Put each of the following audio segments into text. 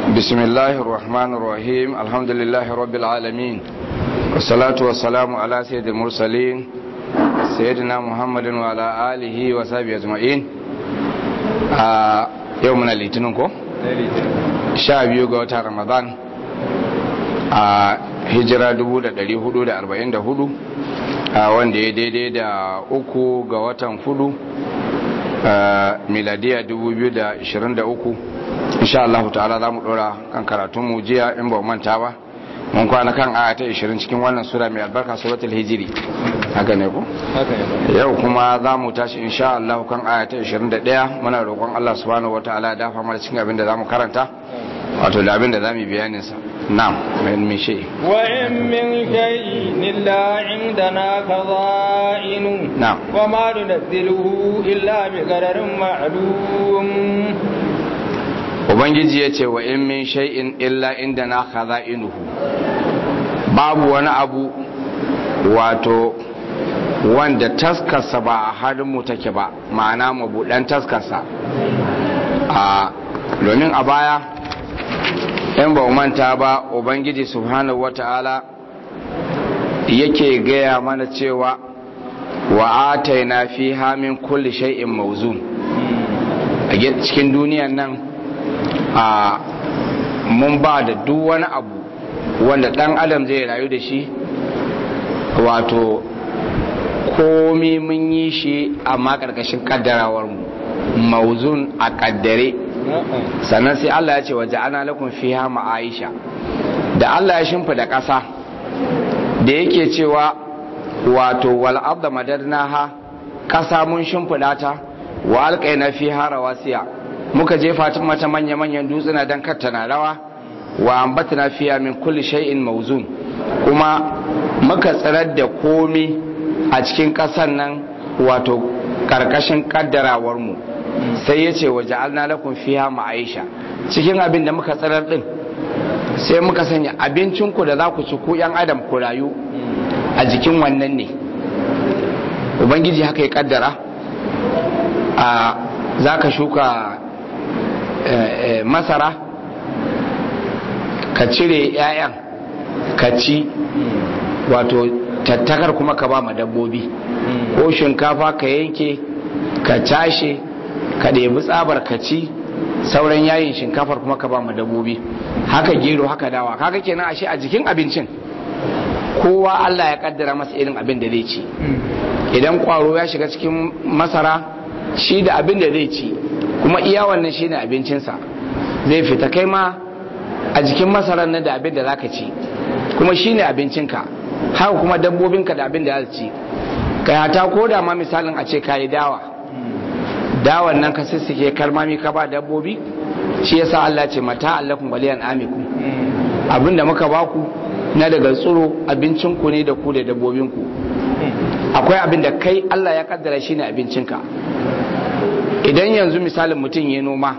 بسم الله الرحمن الرحيم الحمد لله رب العالمين والصلاة والسلام على سيد المرسلين سيدنا محمد وعلى آله وصحبه أجمعين يومنا الاثنين ko sha biyu ga watan ramadan a hijira 1444 wanda ya daidai da uku ga watan fudu miladiya 2023 insha Allah ta'ala za mu dora kan karatun mu jiya in ba manta ba mun kwana kan aya ta 20 cikin wannan sura mai albarka suratul hijri haka ne ko yau kuma za mu tashi insha Allah kan aya ta 21 muna roƙon Allah subhanahu wataala ya dafa mana cikin abin da zamu karanta wato da abin da zamu bayanin sa na'am min min shay wa in min shay'in illa indana khaza'inu na'am wa ma nunzilu illa bi qadarin ma'lum ubangiji ya ce wa in min shay'in illa inda na khaza'inuhu babu wani abu wato wanda taskarsa ba a hannunmu take ba ma'ana mabuɗan taskarsa a domin a baya in ba manta ba ubangiji subhanahu wata'ala yake gaya mana cewa wa ataina fi hamin kulli shay'in mawzun a cikin duniyan nan a mun ba da duk wani abu wanda dan adam zai rayu da shi wato komi mun yi shi amma karkashin kaddarawar mu mauzun a kaddare sannan sai Allah ya ce waje ana lakun fiha ma'aisha da Allah ya shimfa da ƙasa da yake cewa wato wal abda madarnaha ƙasa mun shimfiɗa ta wa alƙaina fiha rawasiya muka jefa ta mata manya-manyan dutsuna don kattana rawa wa ambatna fiya min kulli shay'in mawzun kuma muka tsirar da komi a cikin ƙasar nan wato karkashin kaddarawar mu sai yace wa ja'alna lakum fiha ma'aisha cikin abin da muka tsirar din sai muka sanya abincin ku da za ku ci ku yan adam ku rayu a jikin wannan ne ubangiji haka ya kaddara a za ka shuka masara ka cire 'ya'yan ka ci wato tattakar kuma ka ba ma dabbobi ko shinkafa ka yanke ka cashe ka ɗebi tsabar ka ci sauran yayin shinkafar kuma ka ba ma dabbobi haka gero haka dawa kaga kenan ashe a jikin abincin kowa Allah ya kaddara masa irin abin da zai ci idan kwaro ya shiga cikin masara shi da abin da zai ci kuma iya wannan shine abincinsa zai fita kai ma a jikin masarar nan da abin da zaka ci kuma shine abincinka haka kuma dabbobinka da abin da za ci kai hata ko da ma misalin a ce kayi dawa dawan nan ka sissike kalmami ka ba dabbobi shi yasa Allah ce mata allakum waliyan amikum abin da muka baku na daga tsiro abincinku ne da ku da dabbobinku akwai abin da kai Allah ya kaddara shine abincinka idan yanzu misalin mutum ya noma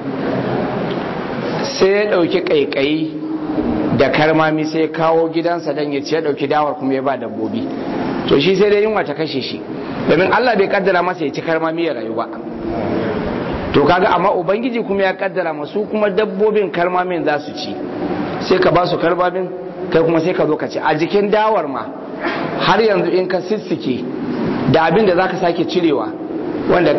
sai ya ɗauki ƙaiƙayi da karmami sai kawo gidansa don ya ce ya ɗauki dawar kuma ya ba dabbobi to shi sai dai yunwa ta kashe shi domin Allah bai kaddara masa ya ci karmami ya rayu ba to kaga amma ubangiji kuma ya kaddara masu kuma dabbobin karmamin za su ci sai ka ba su karmamin kai kuma sai ka zo ka ci a jikin dawar ma har yanzu in ka sissike da abin da za ka sake cirewa wanda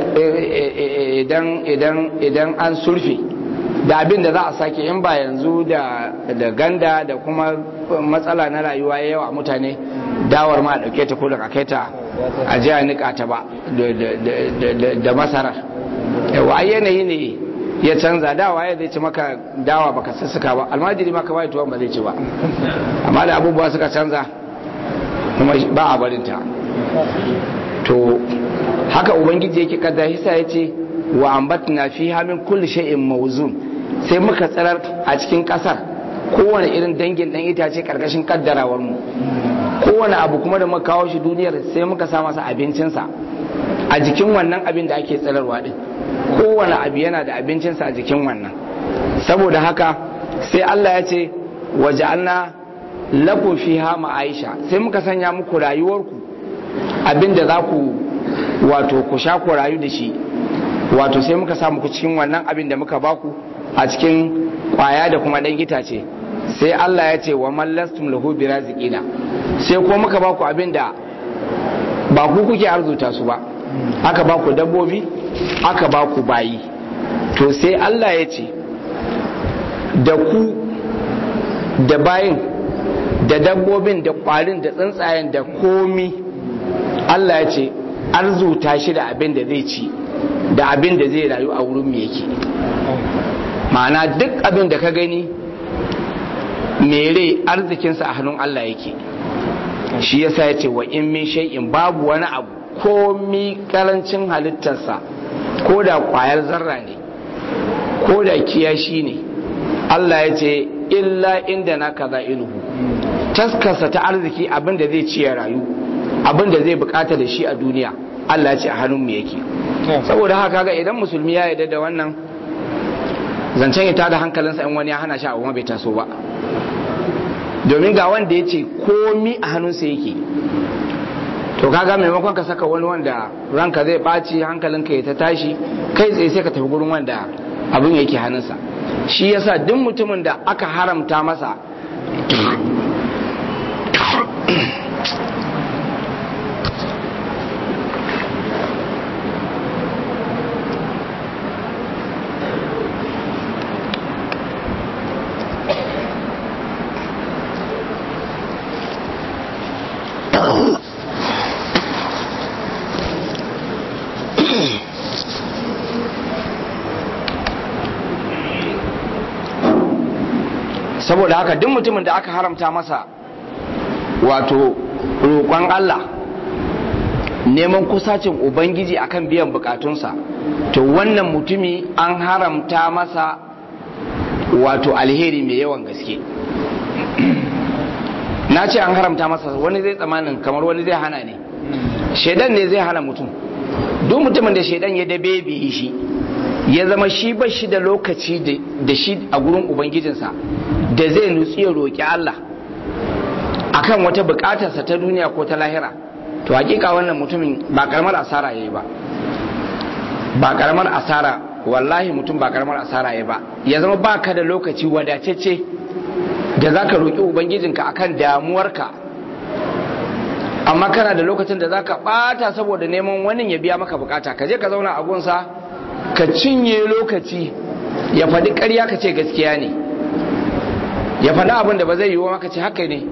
idan an surfe da abin da za a sake in ba yanzu da ganda da kuma matsala na rayuwa ya yawa mutane dawar ma dauke ta ko da kai ta a jiya nika ta ba da masarar yawa ai yanayi ne ya canza dawa ya zai ci maka dawa baka sassuka ba almajiri maka bai tuwon ba zai ci ba amma da abubuwa suka canza kuma ba a barinta to haka ubangiji yake kaddara hisa ya ce wa ambatna fi min kulli shay'in mawzun sai muka tsarar a cikin kasar kowane irin dangin dan itace karkashin kaddarawar mu kowane abu kuma da muka kawo shi duniyar sai muka sa masa abincinsa a jikin wannan abin da ake tsararwa din kowane abu yana da abincinsa a jikin wannan saboda haka sai Allah ya ce waja'alna lakum fiha ma'aisha sai muka sanya muku rayuwarku abinda za ku wato ku sha ku rayu da shi wato sai muka samu ku cikin wannan abin da muka baku a cikin kwaya da kuma ɗan itace sai Allah ya ce wa mallastum lahu birazikina sai ko muka ba ku abin da ba ku kuke arzuta su ba aka ba ku dabbobi aka ba ku bayi to sai Allah ya ce da ku da bayin da dabbobin da kwarin da tsuntsayen da komi Allah ya ce arzuta shi da abin da zai ci da abin da zai rayu a wurin mu yake ma'ana duk abin da ka gani mere arzikinsa a hannun Allah yake shi yasa ya ce wa in min shay'in babu wani abu komi karancin halittarsa ko da kwayar zarra ne ko da kiyashi ne Allah ya ce illa inda na kaza inuhu taskarsa ta arziki abin da zai ci ya rayu abin da zai bukata da shi a duniya Allah ya ce a hannun mu yake saboda haka ga idan musulmi ya yarda da wannan zancen ya tada hankalinsa in wani ya hana shi abu bai taso ba domin ga wanda ya ce komi a hannunsa yake to kaga maimakon ka saka wani wanda ranka zai ɓaci hankalinka ya ta tashi kai tsaye sai ka tafi gurin wanda abin yake hannunsa shi yasa duk mutumin da aka haramta masa saboda haka duk mutumin da aka haramta masa wato roƙon Allah neman kusacin ubangiji akan biyan bukatunsa to wannan mutumi an haramta masa wato alheri mai yawan gaske na ce an haramta masa wani zai tsamanin kamar wani zai hana ne shaidan ne zai hana mutum duk mutumin da shaidan ya dabe biyi shi ya zama shi ba shi da lokaci da shi a gurin ubangijinsa da zai nutsu ya roƙi Allah akan wata buƙatarsa ta duniya ko ta lahira to hakika wannan mutumin ba karamar asara yayi ba ba karamar asara wallahi mutum ba karamar asara yayi ba ya zama baka da lokaci wadatacce da zaka roƙi ubangijinka akan damuwarka amma kana da lokacin da zaka bata saboda neman wani ya biya maka bukata ka je ka zauna a gunsa ka cinye lokaci ya faɗi ƙarya ka ce gaskiya ne ya faɗi abin da ba zai yiwu maka ce haka ne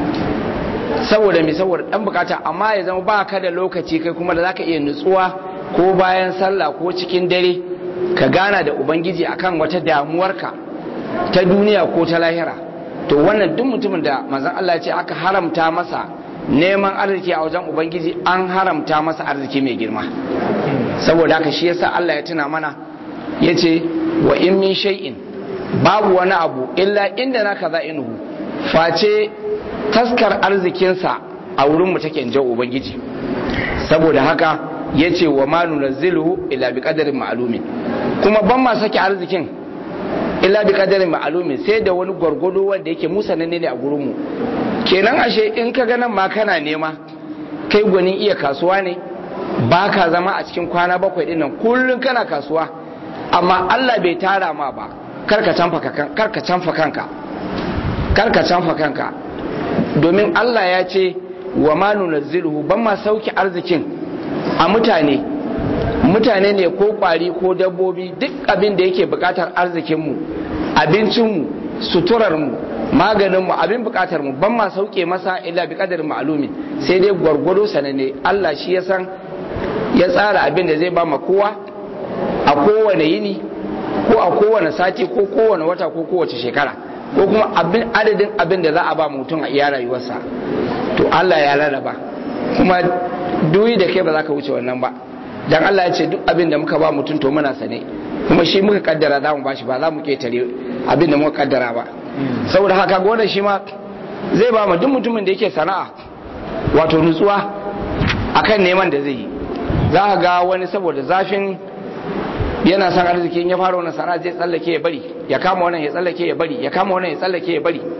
saboda mai saboda ɗan bukata amma ya zama ba ka da lokaci kai kuma da zaka iya nutsuwa ko bayan sallah ko cikin dare ka gana da ubangiji akan wata damuwarka ta duniya ko ta lahira to wannan duk mutumin da manzon Allah ya ce aka haramta masa neman arziki a wajen ubangiji an haramta masa arziki mai girma saboda haka shi yasa Allah ya tuna mana yace wa in min shay'in babu wani abu illa inda na kaza inuhu face taskar arzikinsa a wurin mu take injan ubangiji saboda haka yace wa ma nunazzilu illa bi qadarin ma'lumin kuma ban ma sake arzikin illa bi qadarin ma'lumin sai da wani gwargwado wanda yake musananne ne a gurin mu kenan ashe in ka ga nan ma kana nema kai gwanin iya kasuwa ne ba ka zama a cikin kwana bakwai din nan kullum kana kasuwa amma Allah bai tara ma ba karka canfa kanka karka canfa kanka domin Allah ya ce wa ma nunazziluhu ban ma sauki arzikin a mutane mutane ne ko kwari ko dabbobi duk abin da yake bukatar arzikinmu abincinmu suturarmu maganinmu abin bukatar mu ban ma sauke masa illa bi qadarin ma'lumin sai dai gwargwado sanane Allah shi ya san ya tsara abin da zai ba ma kowa a kowane yini ko a kowane sati ko kowane wata ko kowace shekara ko kuma abin adadin abin da za a ba mutum a iya rayuwarsa to Allah ya rarraba kuma duyi da kai ba za ka wuce wannan ba dan Allah ya ce duk abin da muka ba mutum to muna sane kuma shi muka kaddara za mu bashi ba za mu ketare abin da muka kaddara ba saboda haka gona shi ma zai ba mu duk mutumin da yake sana'a wato nutsuwa akan neman da zai yi za ka ga wani saboda zafin yana son arziki in ya fara wannan sana'a zai tsallake ya bari ya kama wannan ya tsallake ya bari ya kama wannan ya tsallake ya bari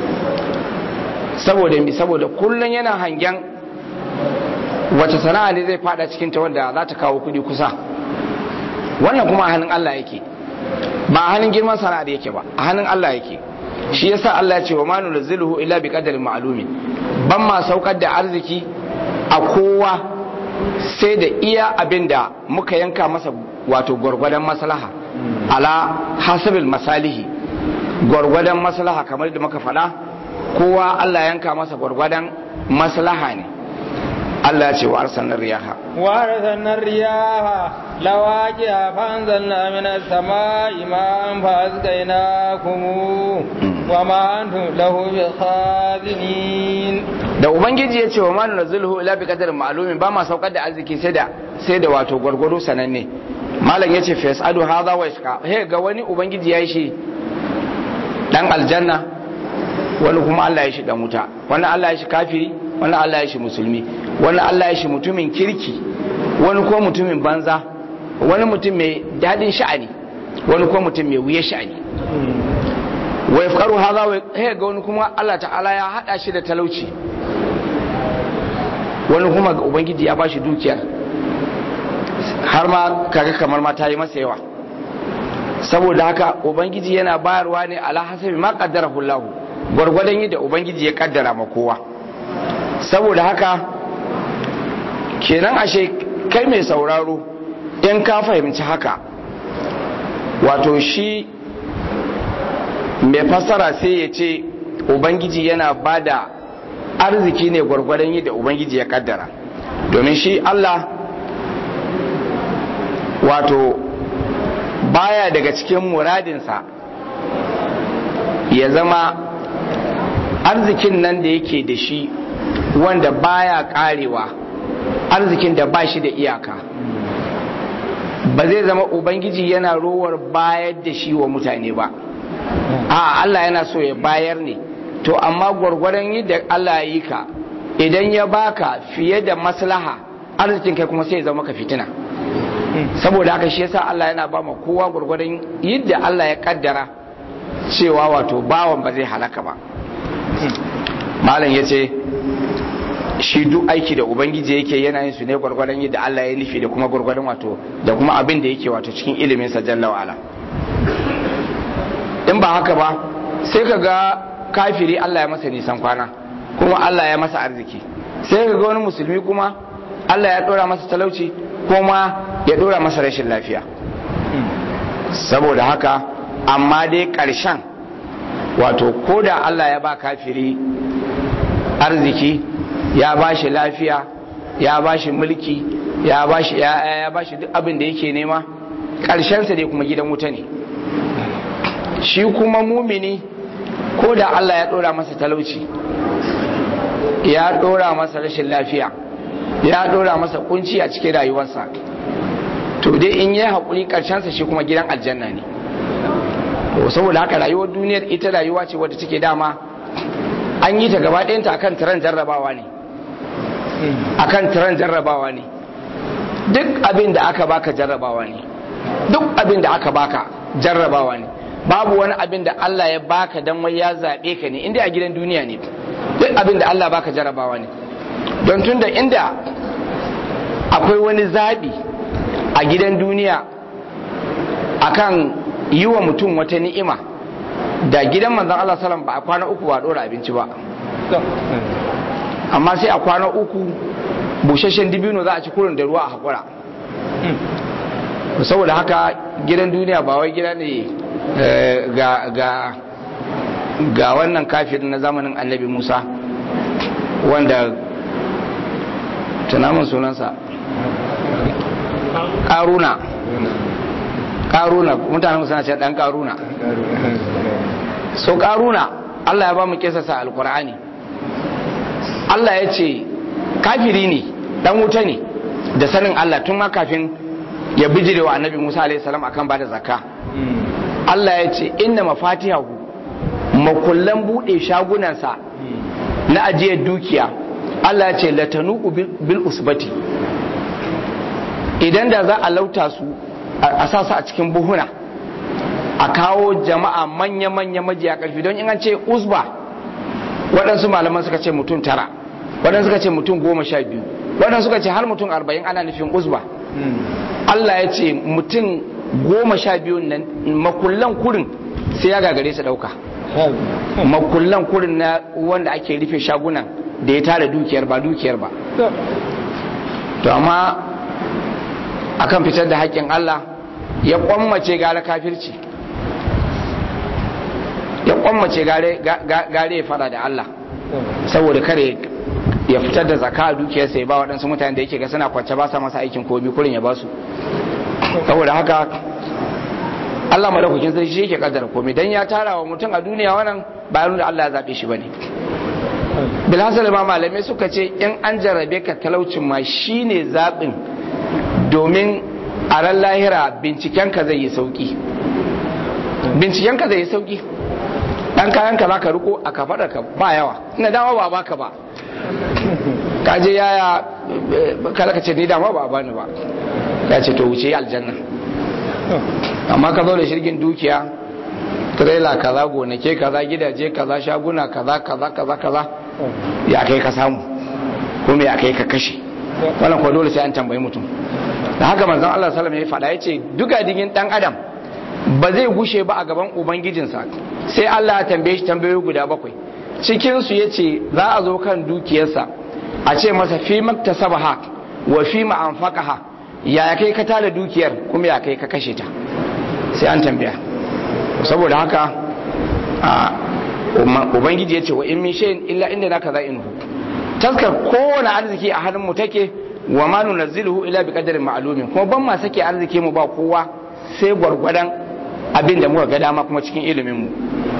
saboda mi saboda kullun yana hangen wace sana'a ne zai fada cikin ta wanda za ta kawo kudi kusa wannan kuma a hannun Allah yake ba a hannun girman sana'ar yake ba a hannun Allah yake shi yasa Allah ya ce wa manu naziluhu illa bi qadarin ma'lumin ban ma saukar da arziki a kowa sai da iya abinda muka yanka masa wato gwargwadon maslaha ala hasabil masalihi gwargwadon maslaha kamar da muka faɗa kowa Allah yanka masa gwargwadon maslaha ne Allah ya ce wa arsalna riyaha wa arsalna riyaha lawaqiya fa anzalna minas samai ma'an fa asqaynakum wa ma antum lahu bikhazinin da ubangiji ya ce wa ma nunzilu ila bi qadarin ma'lumin ba ma saukar da arziki sai da sai da wato gwargwado sananne malam yace fa yasadu hadha wa yashqa he ga wani ubangiji yayi shi dan aljanna wani kuma Allah ya shi dan wuta wani Allah ya shi kafiri wani Allah ya shi musulmi wani Allah ya shi mutumin kirki wani ko mutumin banza wani mutum mai dadin sha'ani wani ko mutum mai wuya sha'ani wa yafqaru hadha wa he ga wani kuma Allah ta'ala ya hada shi da talauci wani kuma ga ubangiji ya bashi dukiyar har ma kaga kamar ma ta yi masa yawa saboda haka ubangiji yana bayarwa ne ala hasabi ma qaddarahu Allah gwargwadon yadda ubangiji ya kaddara ma kowa saboda haka kenan ashe kai mai sauraro in ka fahimci haka wato shi mai fassara sai ya ce ubangiji yana bada arziki ne gwargwadon yadda ubangiji ya kaddara domin shi Allah wato baya daga cikin muradinsa ya zama arzikin nan da yake da shi wanda baya karewa arzikin da ba shi da iyaka ba zai zama ubangiji yana rowar bayar da shi wa mutane ba a Allah yana so ya bayar ne to amma gwargwadon yadda Allah ya yi ka idan ya baka fiye da maslaha arzikin kai kuma sai ya zama ka fitina saboda haka shi yasa Allah yana ba ma kowa gwargwadon yadda Allah ya kaddara cewa wato bawan ba zai halaka ba malam ya ce shi duk aiki da ubangiji yake yana yin su ne gwargwadon yadda Allah ya nufi da kuma gwargwadon wato da kuma abin da yake wato cikin ilimin sa jalla wa'ala in ba haka ba sai ka ga kafiri Allah ya masa nisan kwana kuma Allah ya masa arziki sai ka ga wani musulmi kuma Allah ya dora masa talauci kuma ya dora masa rashin lafiya saboda haka amma dai ƙarshen wato ko da Allah ya ba kafiri arziki ya ba shi lafiya ya ba shi mulki ya ba shi ya ba shi duk abin da yake nema ƙarshensa dai kuma gidan wuta ne shi kuma mumini ko da Allah ya ɗora masa talauci ya ɗora masa rashin lafiya ya ɗora masa kunci a cikin rayuwarsa to dai in yi haƙuri ƙarshensa shi kuma gidan aljanna ne to saboda haka rayuwar duniyar ita rayuwa ce wadda take dama an yi ta gaba ɗayanta akan tiran jarrabawa ne akan tiran jarrabawa ne duk abin da aka baka jarrabawa ne duk abin da aka baka jarrabawa ne babu wani abin da Allah ya baka dan wai ya zaɓe ka ne inda a gidan duniya ne duk abin da Allah baka jarrabawa ne don tunda inda akwai wani zaɓi a gidan duniya akan yi wa mutum wata ni'ima da gidan manzan Allah salam ba a kwana uku ba dora abinci ba amma sai a kwana uku busasshen dibino za a ci kurin da ruwa a haƙura saboda haka gidan duniya ba wai gida ne ga ga ga wannan kafirin na zamanin annabi musa wanda tunamin sunansa ƙaruna karuna mutanen suna ce dan karuna so karuna Allah ya ba mu kisasa alkur'ani Allah ya ce kafiri ne dan wuta ne da sanin Allah tun ma kafin ya bijire wa annabi Musa alaihi salam akan bada zakka Allah ya ce inna mafatihahu makullan bude shagunansa na ajiyar dukiya Allah ya ce latanu bil usbati idan da za a lauta su a sa su a cikin buhuna a kawo jama'a manya-manya majiya karfi don in an ce usba waɗansu malaman suka ce mutum tara waɗansu suka ce mutum goma sha biyu waɗansu suka ce har mutum arba'in ana nufin usba Allah ya ce mutum goma sha biyun nan makullan kurin sai ya gagare su ɗauka makullan kurin na wanda ake rufe shagunan da ya tara dukiyar ba dukiyar ba to amma akan fitar da haƙƙin Allah ya kwammace gare kafirci ya kwammace gare ya fada da Allah saboda kare ya fitar da zaka a dukiyarsa ya ba waɗansu mutane da yake ga suna kwance ba sa masa aikin komi kurin ya ba su saboda haka Allah madaukakin sarki shi yake kaddara komai dan ya tara wa mutum a duniya wannan ba da Allah ya zabe shi bane bilhassal ma malamai suka ce in an jarrabe ka talaucin ma shine zabin domin a ran lahira bincikenka zai yi sauki bincikenka zai yi sauki dan kayan ka zaka riko a kafadar ka ba yawa ina dama ba baka ba ka je yaya kala ka ce ni dama ba bani ba ya ce to wuce aljanna amma ka zo da shirgin dukiya trailer kaza gonake kaza gidaje kaza shaguna kaza kaza kaza kaza ya kai ka samu kuma ya kai ka kashe wannan ko dole sai an tambayi mutum da haka manzon Allah sallallahu alaihi wasallam ya faɗa yace duka digin dan adam ba zai gushe ba a gaban ubangijinsa sai Allah ya tambaye shi tambayoyi guda bakwai cikin su yace za a zo kan dukiyarsa a ce masa fi maktasabaha wa fi ma anfaqaha ya kai ka tara dukiyar kuma ya kai ka kashe ta sai an tambaya saboda haka a ubangiji ya ce wa in min shay'in illa inda naka za inhu taskar kowane arziki a hannun mu take wa ma nunazziluhu illa bi qadarin ma'lumin kuma ban ma sake arziki mu ba kowa sai gwargwadon abin da muka ga dama kuma cikin ilimin mu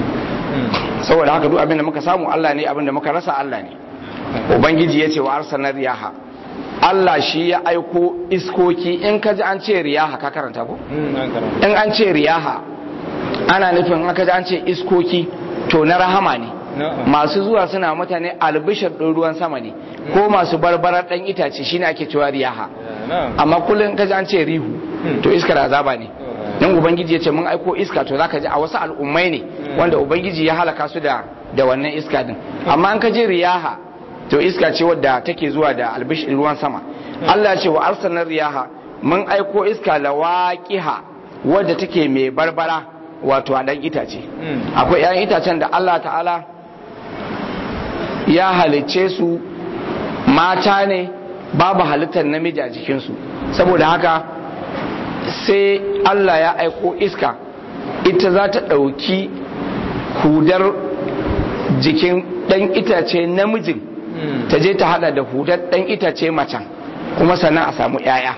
saboda haka duk abin da muka samu Allah ne abin da muka rasa Allah ne ubangiji ya ce wa arsalna riyaha Allah shi ya aiko iskoki in ka ji an ce riyaha ka karanta ko in an ce riyaha ana nufin aka ji an ce iskoki to na rahama ne masu zuwa suna mutane albishir ɗin ruwan sama ne ko masu barbarar ɗan itace shine ake cewa riyaha amma kullum ka ji an ce rihu to iskar azaba ne dan ubangiji ya ce mun aiko iska to zaka ji a wasu al'ummai ne wanda ubangiji ya halaka su da da wannan iska din amma an ka ji riyaha to iska ce wadda take zuwa da albishir ruwan sama Allah ce wa arsalar riyaha mun aiko iska lawaqiha wadda take mai barbara wato a dan itace akwai 'ya'yan itacen da Allah ta'ala ya halicce su mata ne babu halittar namiji a jikinsu saboda haka sai Allah ya aiko iska ita za ta ɗauki hudar jikin ɗan itace namijin ta je ta hada da hudar ɗan itace macen kuma sannan a samu 'ya'ya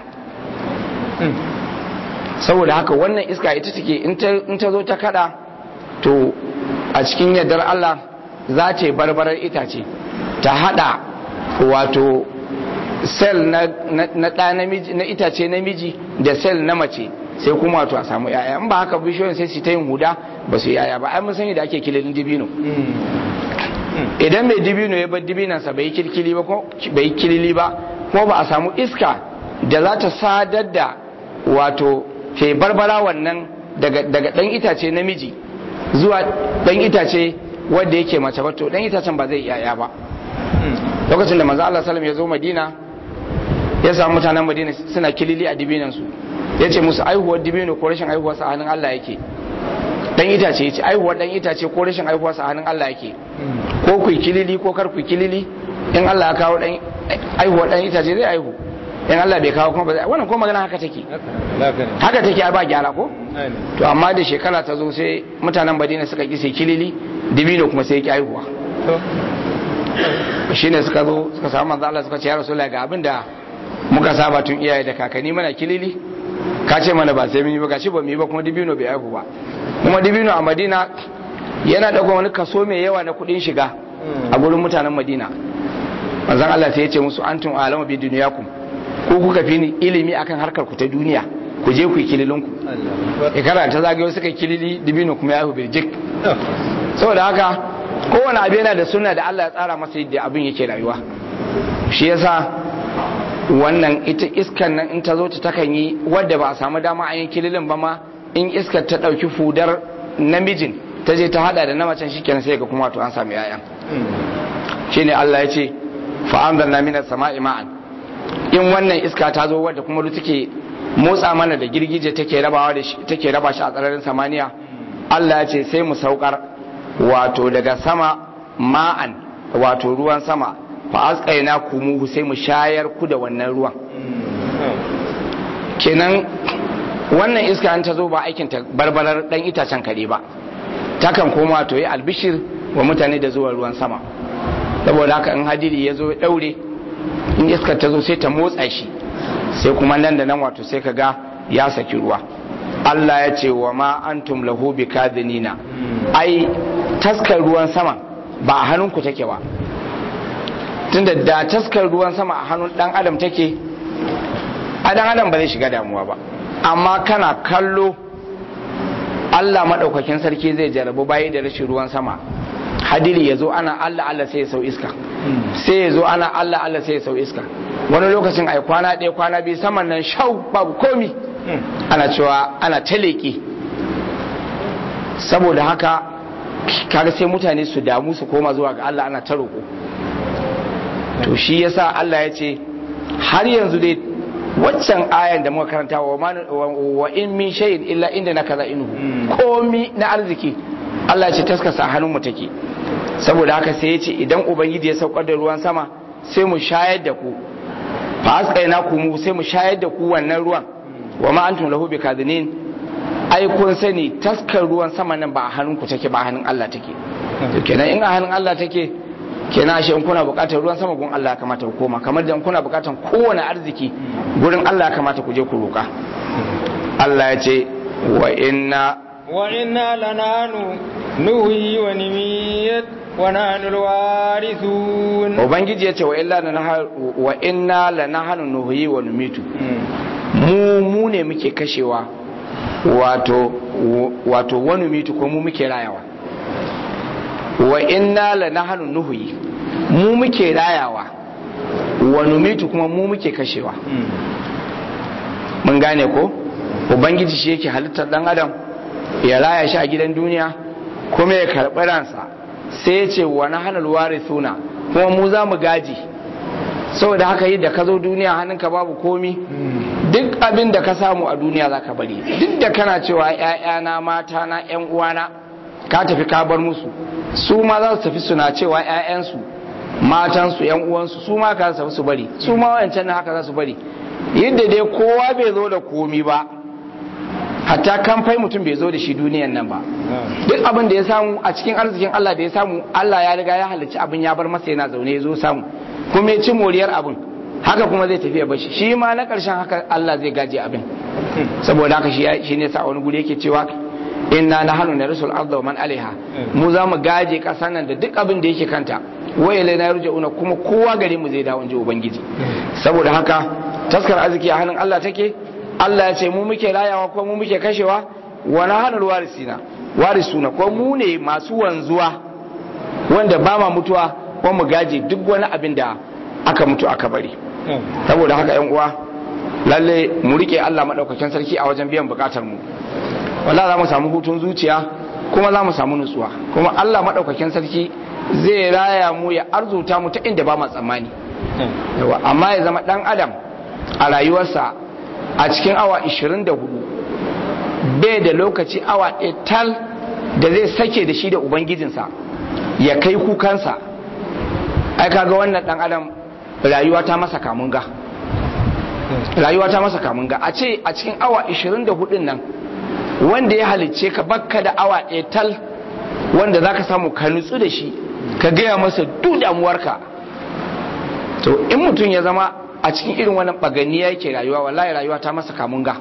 saboda haka wannan iska ita take in ta zo ta kada to a cikin yardar Allah za ta yi barbarar itace ta hada wato sel na na itace namiji da sel na mace sai kuma wato a samu yaya in ba haka bishiyoyin sai su ta yin huda ba su yaya ba ai mun sani da ake kililin dibino idan mai dibino ya bar dibinansa bai kirkili ba ko bai kilili ba ko ba a samu iska da za ta sadar da wato ke barbara wannan daga dan itace namiji zuwa dan itace wanda yake mace ba to dan itacen ba zai yaya ba lokacin da manzo Allah sallallahu ya zo Madina ya samu mutanen Madina suna kilili a dibinan su yace musu aihuwar dibino ko rashin aihuwar sa hannun Allah yake dan itace yace aihuwar dan itace ko rashin aihuwar sa hannun Allah yake ko ku kilili ko kar ku kilili in Allah ya kawo dan aihuwar dan itace zai aihu in Allah bai kawo kuma ba zai wannan ko magana haka take haka take ba gyara ko to amma da shekara ta zo sai mutanen Madina suka ki sai kilili dibino kuma sai ya ki aihuwa shine suka zo suka samu manzo Allah suka ce ya rasulullahi ga abin da muka saba tun iyaye da kakanni mana kilili ka ce mana ba sai mun yi ba gashi ba mu yi ba kuma dibino bai aihu ba kuma dibino a Madina yana dauka wani kaso mai yawa na kudin shiga a gurin mutanen Madina manzon Allah sai ya ce musu antum alama bi dunyakum ko kuka fi ni ilimi akan harkar ku ta duniya ku je ku yi kililin ku ikara ta zagayo suka kilili dibino kuma ya bai jik saboda haka kowane abu yana da suna da Allah ya tsara masa yadda abin yake rayuwa shi yasa wannan ita iskan nan in ta zo ta takan yi wadda ba a samu dama a yin kililin ba ma in iskar ta ɗauki fudar namijin ta je ta hada da na macen shikenan sai ga kuma to an samu yayan shine Allah ya ce fa anzalna minas sama'i ma'an in wannan iska ta zo wadda kuma take motsa mana da girgije take rabawa da shi take raba shi a tsararin samaniya Allah ya ce sai mu saukar wato daga sama ma'an wato ruwan sama fa asqaina kumuhu sai mu shayar ku da wannan ruwan kenan wannan iska an ta zo ba aikin ta barbarar dan itacen kare ba takan koma to yi albishir wa mutane da zuwa ruwan sama saboda haka in hadiri ya zo ya daure in iskar ta zo sai ta motsa shi sai kuma nan da nan wato sai ka ga ya saki ruwa Allah ya ce wa ma antum lahu bikadinina ai taskar ruwan sama ba a hannunku take ba tunda da taskar ruwan sama a hannun dan adam take a dan adam ba zai shiga damuwa ba amma kana kallo Allah maɗaukakin sarki zai jarabu bayi da rashin ruwan sama hadiri ya zo ana Allah Allah sai ya sau iska sai ya zo ana Allah Allah sai ya sau iska wani lokacin ai kwana ɗaya kwana biyu saman nan shau babu komi ana cewa ana taleke saboda haka kaga sai mutane su damu su koma zuwa ga Allah ana ta roƙo to shi yasa Allah ya ce har yanzu dai waccan ayan da muka karanta wa in min shay'in illa inda na kaza inhu komi na arziki Allah ya ce taskasa hannun mu take saboda haka sai ya ce idan ubangiji ya saukar da ruwan sama sai mu shayar da ku fa asqaina ku mu sai mu shayar da ku wannan ruwan wa ma antum lahu bikadinin ai kun sani taskar ruwan sama nan ba a hannun ku take ba a hannun Allah take to kenan in a hannun Allah take kenan ashe in kuna bukatar ruwan sama gun Allah ya kamata ku koma kamar da in kuna bukatar kowane arziki gurin Allah ya kamata ku je ku roka Allah ya ce wa inna wa inna lananu nuhi wa nimiyat wa nahnu alwarithun ubangiji ya ce wa illa wa inna lanahnu nuhi wa numitu mu mu ne muke kashewa wato wato wani mitu ko mu muke rayawa wa inna la nahnu nuhyi mu muke rayawa wa numitu kuma mu muke kashewa mun gane ko ubangiji shi yake halittar dan adam ya raya shi a gidan duniya kuma ya karɓi ransa sai ya ce wa nahnu warithuna kuma mu za mu gaji saboda haka yi da ka zo duniya hannunka babu komi duk abin da ka samu a duniya za ka bari duk da kana cewa ‘ya'yana mata na ‘yan uwana ka tafi ka bar musu su ma za su tafi suna cewa ‘ya'yansu matansu ‘yan uwansu su ma ka tafi su bari su ma wancan na haka za su bari yadda dai kowa bai zo da komi ba hatta kamfai mutum bai zo da shi duniyan nan ba duk abin da ya samu a cikin arzikin Allah da ya samu Allah ya riga ya halicci abin ya bar masa yana zaune ya zo samu kuma ya ci moriyar abin haka kuma zai tafiya bashi shi ma na ƙarshen haka Allah zai gaje abin saboda haka shi ne sa wani guri yake cewa inna na hannu na rasul arda wa man alaiha mu za mu gaje ƙasar nan da duk abin da yake kanta waye lai na una kuma kowa gare mu zai dawo in ji ubangiji saboda haka taskar arziki a hannun Allah take Allah ya ce mu muke rayawa ko mu muke kashewa wa na hannun warisina warisuna ko mu ne masu wanzuwa wanda ba ma mutuwa ko mu gaje duk wani abin da aka mutu aka bari saboda haka yan uwa lalle mu rike Allah madaukakin sarki a wajen biyan bukatar mu wallahi za mu samu hutun zuciya kuma za mu samu nutsuwa kuma Allah madaukakin sarki zai raya mu ya arzuta mu ta inda ba mu tsammani yawa amma ya zama dan adam a rayuwarsa a cikin awa 24 bai da lokaci awa ɗaya tal da zai sake da shi da ubangijinsa ya kai kukansa ai kaga wannan dan adam rayuwa ta masa kamunga rayuwa ta masa kamunga a ce a cikin awa 24 nan wanda ya halicce ka bakka da awa ɗaya tal wanda za ka samu ka nutsu da shi ka gaya masa duk damuwarka to in mutum ya zama a cikin irin wannan baganiya yake rayuwa wallahi rayuwa ta masa kamunga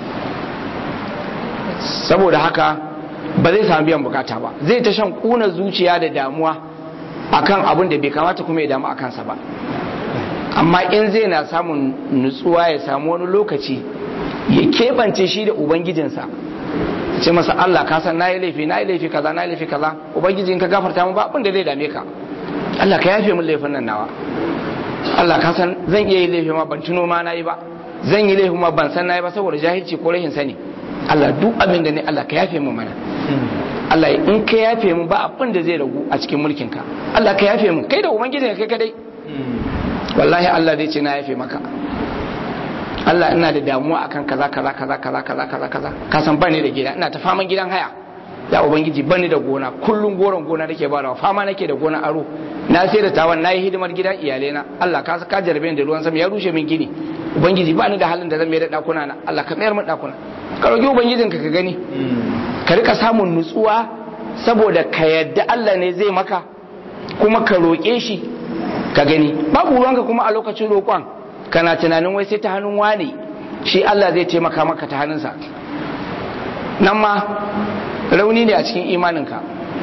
saboda haka ba zai samu biyan bukata ba zai ta shan kuna zuciya da damuwa akan abin da bai kamata kuma ya damu a kansa ba amma in zai na samun nutsuwa ya samu wani lokaci ya keɓance shi da ubangijinsa ce masa Allah ka san nayi laifi nayi laifi kaza nayi laifi kaza ubangijin ka gafarta mu ba abin da zai dame ka Allah ka yafe min laifin nan nawa Allah ka san zan iya yi laifi ma ban tuno ma nayi ba zan yi laifi ma ban san nayi ba saboda jahilci ko rahin sani Allah duk abin da ne Allah ka yafe mu mana Allah in ka yafe mu ba abin da zai ragu a cikin mulkin ka Allah ka yafe mu kai da ubangijin ka kai kadai wallahi Allah zai ce na yafe maka Allah ina da damuwa akan kaza kaza kaza kaza kaza kaza kaza ka san bani da gida ina ta faman gidan haya ya ubangiji bani da gona kullun goron gona nake barawa fama nake da gona aro na sai da tawan nayi hidimar gidan iyalena Allah ka ka jarbe ni da ruwan sama ya rushe min gini ubangiji bani da halin da zan mai da dakuna na Allah ka mayar min dakuna ka roki ubangijin ka ka gani ka rika samun nutsuwa saboda ka yadda Allah ne zai maka kuma ka roƙe shi ka gani babu ruwanka kuma a lokacin roƙon kana tunanin wai sai ta hannun wane shi Allah zai taimaka maka ta hannunsa nan ma rauni ne a cikin imaninka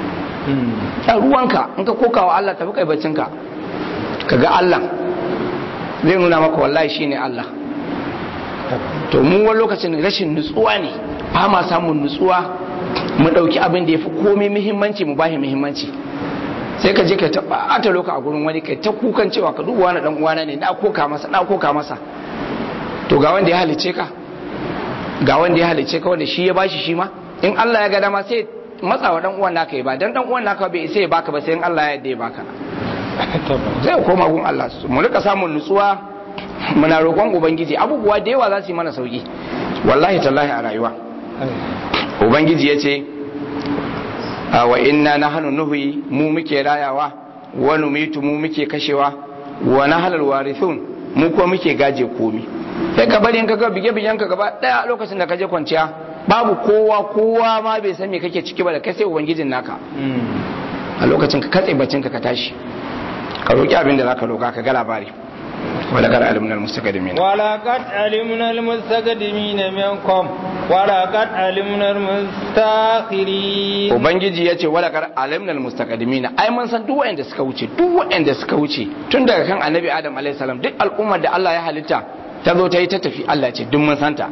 a ruwanka in ka koka wa Allah tafi kaibacinka ka ga Allah zai nuna maka wallahi shi ne Allah to mu wani lokacin rashin nutsuwa ne ba ma samun nutsuwa mu ɗauki abin da ya fi komai muhimmanci mu bashi muhimmanci sai ka je ka ta ɓata loka a gurin wani kai ta kukan cewa ka duba wani dan uwana ne na koka masa na koka masa to ga wanda ya halice ka ga wanda ya halice ka wanda shi ya bashi shi ma in Allah ya ga dama sai matsa wa dan uwan naka ya ba dan dan uwan naka bai sai ya baka ba sai in Allah ya yarda ya baka zai koma gun Allah mu rika samun nutsuwa muna roƙon ubangiji abubuwa da yawa za su yi mana sauki wallahi tallahi a rayuwa ubangiji ya ce wa inna nahnu nuhyi mu muke rayawa wa numitu mu muke kashewa wa nahlul warithun mu ko muke gaje komi sai ka bari in ka ga bige bigen ka gaba daya lokacin da ka je kwanciya babu kowa kowa ma bai san me kake ciki ba da kai sai ubangijin naka a lokacin ka katse baccin ka ka tashi ka roki abin da zaka roka ka ga labari ولقد علمنا المستقدمين ولقد علمنا المستقدمين منكم ولقد علمنا المستاخرين ubangiji yace walaqad alimna almustaqdimin ai mun san duk wanda suka wuce duk wanda suka wuce tun daga kan annabi adam alayhi salam duk al'ummar da Allah ya halitta ta zo ta yi ta tafi Allah ce duk mun santa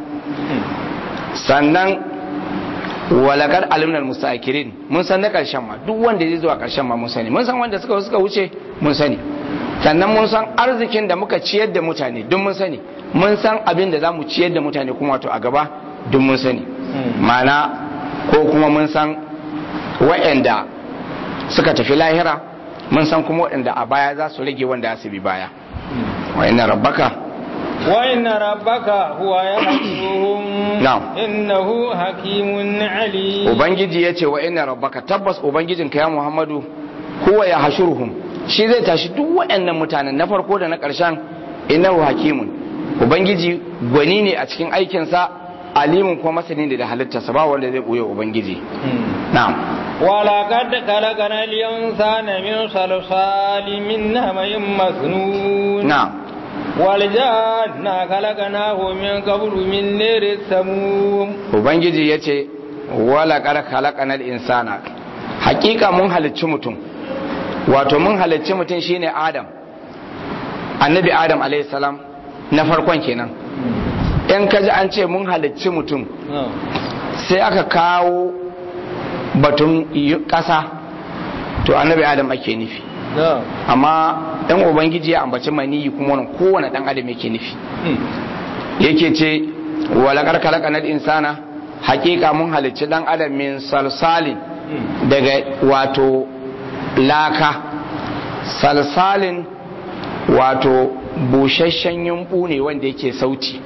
sannan walaqad alimna almustakirin mun san na karshen ma duk wanda zai zuwa karshen ma mun sani mun san wanda suka suka wuce mun sani sannan mun san arzikin da muka ciyar da mutane duk mun sani mun san abin da za mu ciyar da mutane kuma wato a gaba duk mun sani mana ko kuma mun san wa'anda suka tafi lahira mun san kuma waɗanda a baya za su rage wanda su bi baya wa'inna rabbaka وإن ربك هو يحشرهم نعم. إنه حكيم عليم ubangiji ya ce wa'inna rabbaka tabbas ubangijinka ya muhammadu huwa ya hashuruhum shi zai tashi duk waɗannan mutanen na farko da na ƙarshen innahu hakimun ubangiji gwani ne a cikin aikinsa alimun kuma masani ne da halittarsa ba wanda zai ɓoye ubangiji na'am ولقد خلقنا الإنسان من صلصال من حمإ مسنون na'am والجان خلقناه من قبل من نير السموم ubangiji ya ce wala kar khalaqanal insana hakika mun halicci mutum wato mun halicci mutum shine adam annabi adam alayhi salam na farkon kenan in kaji an ce mun halicci mutum sai aka kawo batun yi- ƙasa to annabi adam ake nufi amma ɗan ubangiji ya ambaci maniyi kuma wannan kowane ɗan adam yake nufi yake ce walakar kalakanar insana hakika mun halicci ɗan adam min salsalin daga wato laka salsalin wato busasshen yumbu ne wanda yake sauti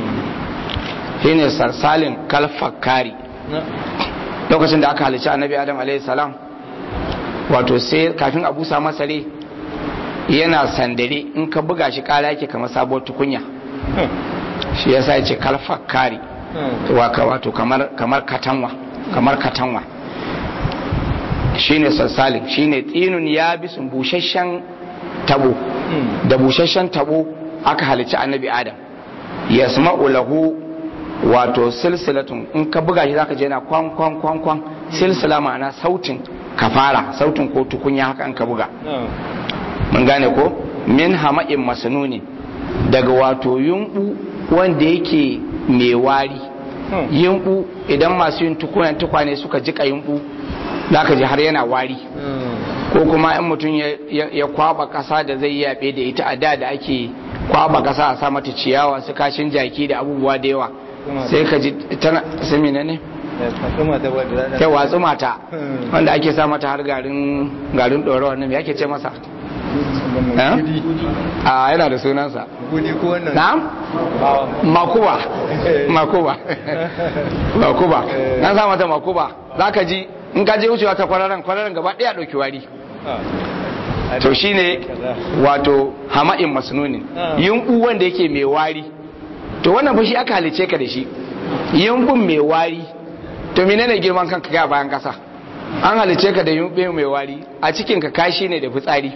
shine salsalin kalfakari lokacin da aka halicci annabi adam alaihi salam wato sai kafin a busa masa rai yana sandare in ka buga shi kara yake kamar sabuwar tukunya shi yasa ya ce kalfakari waka wato kamar kamar katanwa kamar katanwa shine salsalin shine tsinun ya bisun busasshen tabo da busasshen tabo aka halicci annabi adam yasma'u lahu wato silsilatun in ka buga shi zaka je na kwan kwan kwan kwan silsila ma'ana sautin kafara sautin ko tukunya haka in ka buga mun gane ko min hama'in masanuni daga wato yumbu wanda yake mai wari yumbu idan masu yin tukunan tukwane suka jika yumbu zaka ji har yana wari ko kuma in mutum ya- ya ya kwaba kasa da zai yabe da ita a da da ake kwaba kasa a sa mata ciyawa su kashin jaki da abubuwa da yawa sai ka ji tana sami ne kai watsu mata wanda ake sa mata har garin garin ɗorawa nan me ake ce masa a yana da sunansa gudi ko wannan na'am makuba makuba makuba nan sa mata makuba za ka ji in ka je wucewa ta kwararren kwararren gaba ɗaya ɗauki wari to shine wato hama'in masnunin yunku wanda yake mai wari to wannan fa shi aka halice ka da shi yunkun mai wari to menene girman kanka ga bayan kasa an halice ka da yunku mai wari a cikin ka kashi ne da fitsari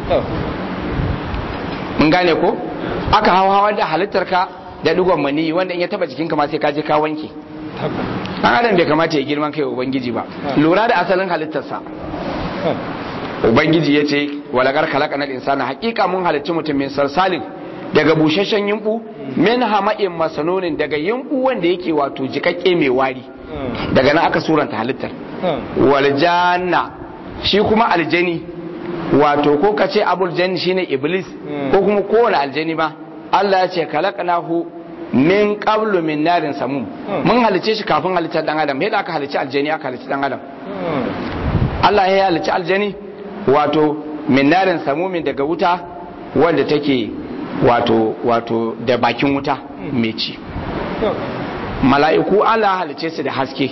mun gane ko aka hawa hawa da halittar ka da digon mani wanda in ya taba jikinka ma sai ka je ka wanke an adam bai kamata ya girman kai ubangiji ba lura da asalin halittarsa ubangiji ya ce walagar kalaka na insana hakika mun halicci mutum min salsalin daga busasshen yimbu min hama'in masanonin daga yimbu wanda yake wato jikakke mai wari daga nan aka suranta halittar waljanna shi kuma aljani wato ko ka ce abul janni shine iblis ko kuma kowane aljani ba Allah ya ce kalakanahu min qablu min narin samum mun halice shi kafin halittar dan adam yadda aka halice aljani aka halice dan adam Allah ya halice aljani wato min narin samumin daga wuta wanda take wato wato da bakin wuta mai ci mala'iku Allah halice su da haske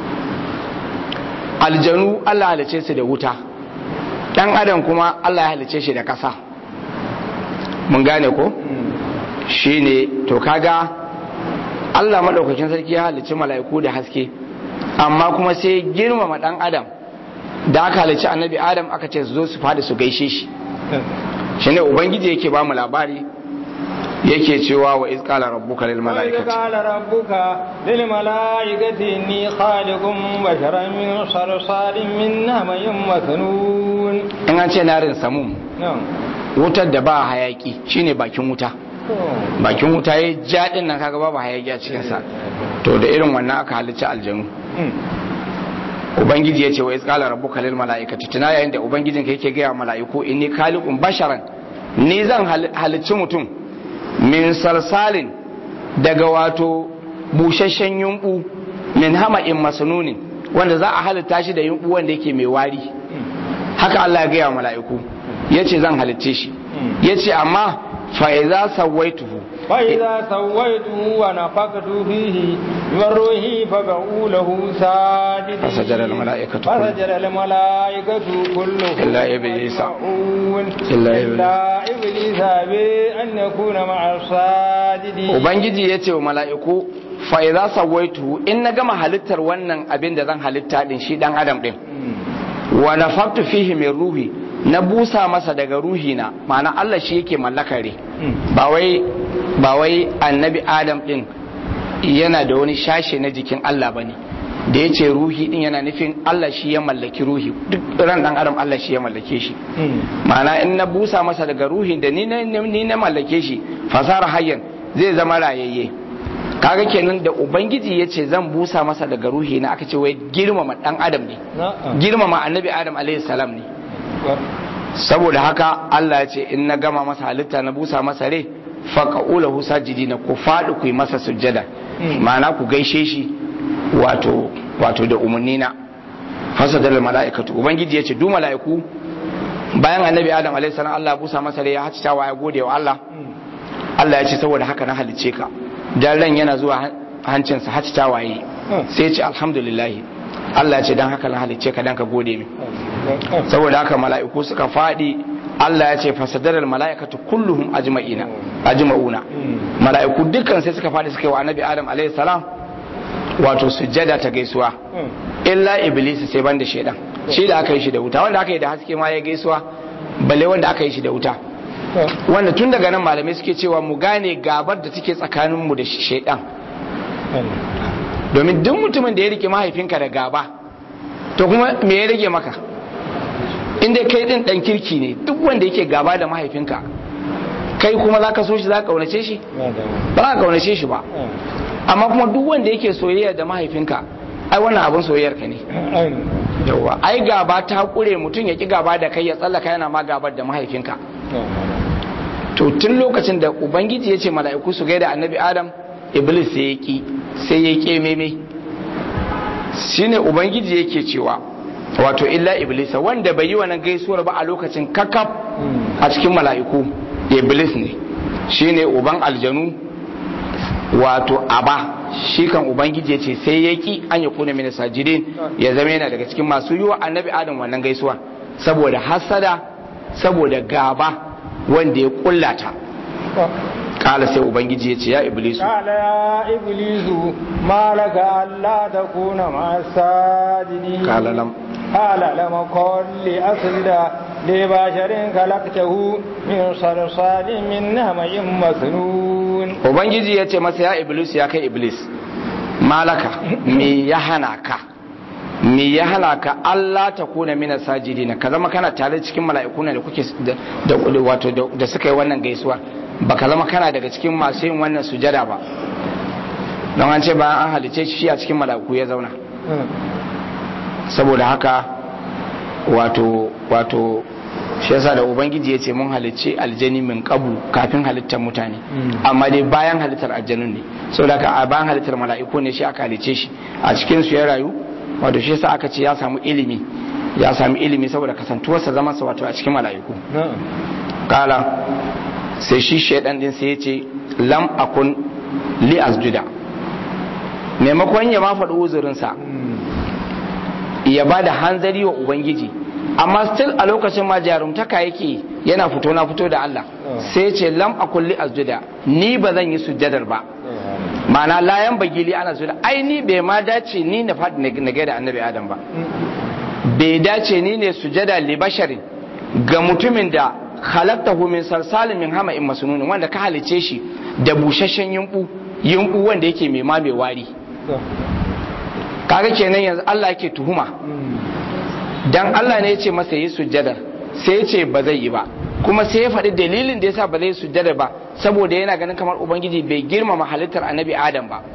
aljanu Allah halice su da wuta dan adam kuma Allah ya halice shi da ƙasa mun gane ko shine to kaga Allah madaukakin sarki ya halice mala'iku da haske amma kuma sai girmama dan adam da aka halice annabi adam aka ce su zo su fadi su gaishe shi shine ubangiji yake ba mu labari yake cewa wa iz qala rabbuka lil malaikati qala rabbuka lil malaikati inni khaliqun basharan min salsalin min hamayin masnun in an ce narin samum wutar da ba hayaki shine bakin wuta bakin wuta ya jaɗin nan kaga babu hayaki a cikin sa to da irin wannan aka halicci aljanu ubangiji ya ce wa iz qala rabbuka lil malaikati tuna yayin da ubangijinka yake ga mala'iku inni khaliqun basharan ni zan halicci mutum min salsalin daga wato busasshen yumbu min hama'in masnunin wanda za a halitta shi da yumbu wanda yake mai wari haka Allah ya gaya mala'iku yace zan halicce shi yace amma fa idza sawaituhu fa idza sawaituhu wa nafaqtu fihi min ruhi fa ba'u lahu sajidin fasajara al mala'ikatu fasajara al mala'ikatu kulluhum illa iblisa illa illa iblisa bi an yakuna ma'a sajidin ubangiji yace wa mala'iku fa idza sawaituhu in na gama halittar wannan abin da zan halitta din shi dan adam din wa nafaqtu fihi min ruhi na busa masa daga ruhina ma'ana Allah shi yake mallakare ba wai ba wai annabi adam din yana da wani shashe na jikin Allah bane da ya ce ruhi din yana nufin Allah shi ya mallaki ruhi duk ran dan adam Allah shi ya mallake shi ma'ana in na busa masa daga ruhin da ni na ni na mallake shi fasara hayyan zai zama rayayye kaga kenan da ubangiji ya ce zan busa masa daga ruhi na aka ce wai girmama dan adam ne girmama annabi adam alaihi salam ne saboda haka Allah ya ce in na gama masa halitta na busa masa rai faqaulahu sajidina ku faɗi ku yi masa sujjada ma'ana ku gaishe shi wato wato da umarni na fasadar mala'ikatu ubangiji ya ce du mala'iku bayan annabi adam alaihi salam Allah busa masa rai ya hacita wa ya gode wa Allah Allah ya ce saboda haka na halicce ka dan ran yana zuwa hancinsa hacita waye sai ya ce alhamdulillah Allah ya ce dan haka na halicce ka dan ka gode min saboda haka mala'iku suka faɗi Allah ya ce fasadarar mala'ikatu kulluhum ajma'ina ajma'una mala'iku dukkan sai suka faɗi suka yi wa annabi Adam alaihi salam wato sujjada ta gaisuwa illa iblis sai banda shedan shi da aka yi shi da wuta wanda aka yi da haske ma ya gaisuwa balle wanda aka yi shi da wuta wanda tun daga nan malamai suke cewa mu gane gabar da take tsakanin mu da shedan domin duk mutumin da ya rike mahaifinka da gaba to kuma me ya rage maka inda kai din dan kirki ne duk wanda yake gaba da mahaifinka kai kuma za ka so shi za ka kaunace shi ba za ka kaunace shi ba amma kuma duk wanda yake soyayya da mahaifinka ai wannan abin soyayyar ka ne yawa ai gaba ta kure mutum ya ki gaba da kai ya tsallaka yana ma gabar da mahaifinka to tun lokacin da ubangiji ya ce mala'iku su gaida annabi adam iblis sai ya ki sai ya ke meme shine ubangiji yake cewa wato illa iblisa wanda bai yi wannan gaisuwar ba a lokacin kakaf a cikin mala'iku iblis ne shine uban aljanu wato aba shi kan ubangiji ya ce sai ya ki an ya kuna mini sajidin ya zama yana daga cikin masu yi wa annabi adam wannan gaisuwa saboda hasada saboda gaba wanda ya kullata kala sai ubangiji ya ce ya iblisu قال يا إبليس ما لك ألا تكون مع الساجدين قال لم قال لم كن لأسجد لبشر خلقته من صلصال من نمي مسنون ubangiji ya ce masa ya iblis ya kai iblis malaka me ya hana ka me ya hana ka Allah ta kuna mina sajidina ka zama kana tare cikin mala'ikuna da kuke da da- wato da- da suka yi wannan gaisuwa ba ka zama kana daga cikin masu yin wannan sujada ba don an ce bayan an halice shi a cikin mala'iku ya zauna saboda haka wato wato shi yasa da ubangiji ya ce mun halicci aljani min kabu kafin halittar mutane amma dai bayan halittar aljanun ne saboda haka a bayan halittar mala'iku ne shi aka halicce shi a cikin su ya rayu wato shi yasa aka ce ya samu ilimi ya samu ilimi saboda kasantuwarsa zaman sa wato a cikin mala'iku kala sai shi shaidan din sai ya ce lam akun li asjuda maimakon ya ma faɗi uzurinsa ya ba da hanzari wa ubangiji amma still a lokacin ma jarumtaka yake yana fito na fito da Allah sai ce lam a kulli asjuda ni ba zan yi sujjadar ba ma'ana layan bagili ana sujjada ai ni bai ma dace ni na faɗi na gaida annabi adam ba bai dace ni ne sujjada li basharin ga mutumin da khalaqtahu min salsalin min hama'in masnun wanda ka halice shi da busasshen yumbu yumbu wanda yake mai ma mai wari kaga kenan yanzu Allah yake tuhuma dan Allah ne ya ce masa yi sujjada sai ya ce ba zai yi ba kuma sai ya faɗi dalilin da yasa ba zai yi sujjada ba saboda yana ganin kamar ubangiji bai girmama halittar annabi adam ba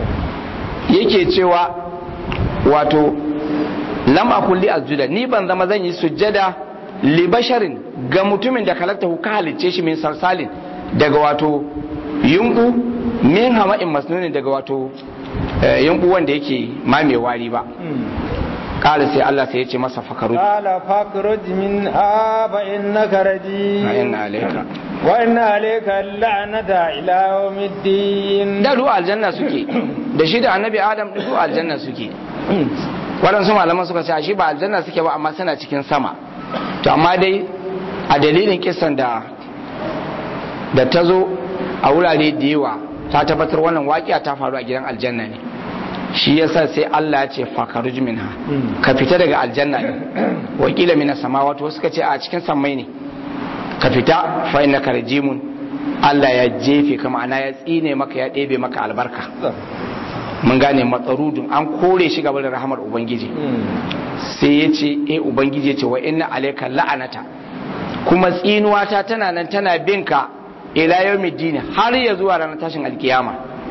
yake cewa wato lam akul li asjuda ni ban zama zan yi sujjada li basharin ga mutumin da kalakta ka halicce shi min salsalin daga wato yunku min hama'in masnunin daga wato yunku wanda yake ma mai wari ba kala sai Allah sai ya ce masa fakaru قال فاخرج منها فإنك رجيم وإن عليك وإن عليك اللعنة إلى يوم الدين da ruwa aljanna suke da shi da annabi adam da ruwa aljanna suke waɗansu malaman suka ce shi ba aljanna suke ba amma suna cikin sama to amma dai a dalilin kisan da da ta zo a wurare da yawa ta tabbatar wannan waƙiya ta faru a gidan aljanna ne shi yasa sai Allah ya ce fakaruj minha ka fita daga aljanna ne wakila mina samawati wasu suka ce a cikin sammai ne ka fita fa innaka rajimun Allah ya jefe ka ma'ana ya tsine maka ya ɗebe maka albarka mun gane matsarudun an kore shi gaba da rahamar ubangiji sai ya ce eh ubangiji ya ce wa inna alayka la'anata kuma tsinuwata tana nan tana bin ka ila yawmiddin har ya zuwa ranar tashin alkiyama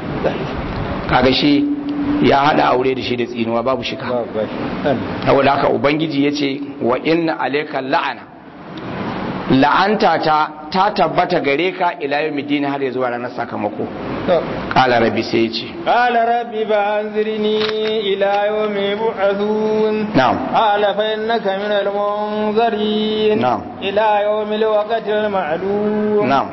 kaga shi ya hada aure da shi da tsinuwa babu shika saboda haka ubangiji ya ce wa inna alayka la'ana la'anta ta ta tabbata gare ka ila yawmiddin har ya zuwa ranar sakamako qala rabbi sai ya ce قال رب فأنذرني إلى يوم يبعثون na'am قال فإنك من المنذرين نعم. إلى يوم الوقت المعلوم na'am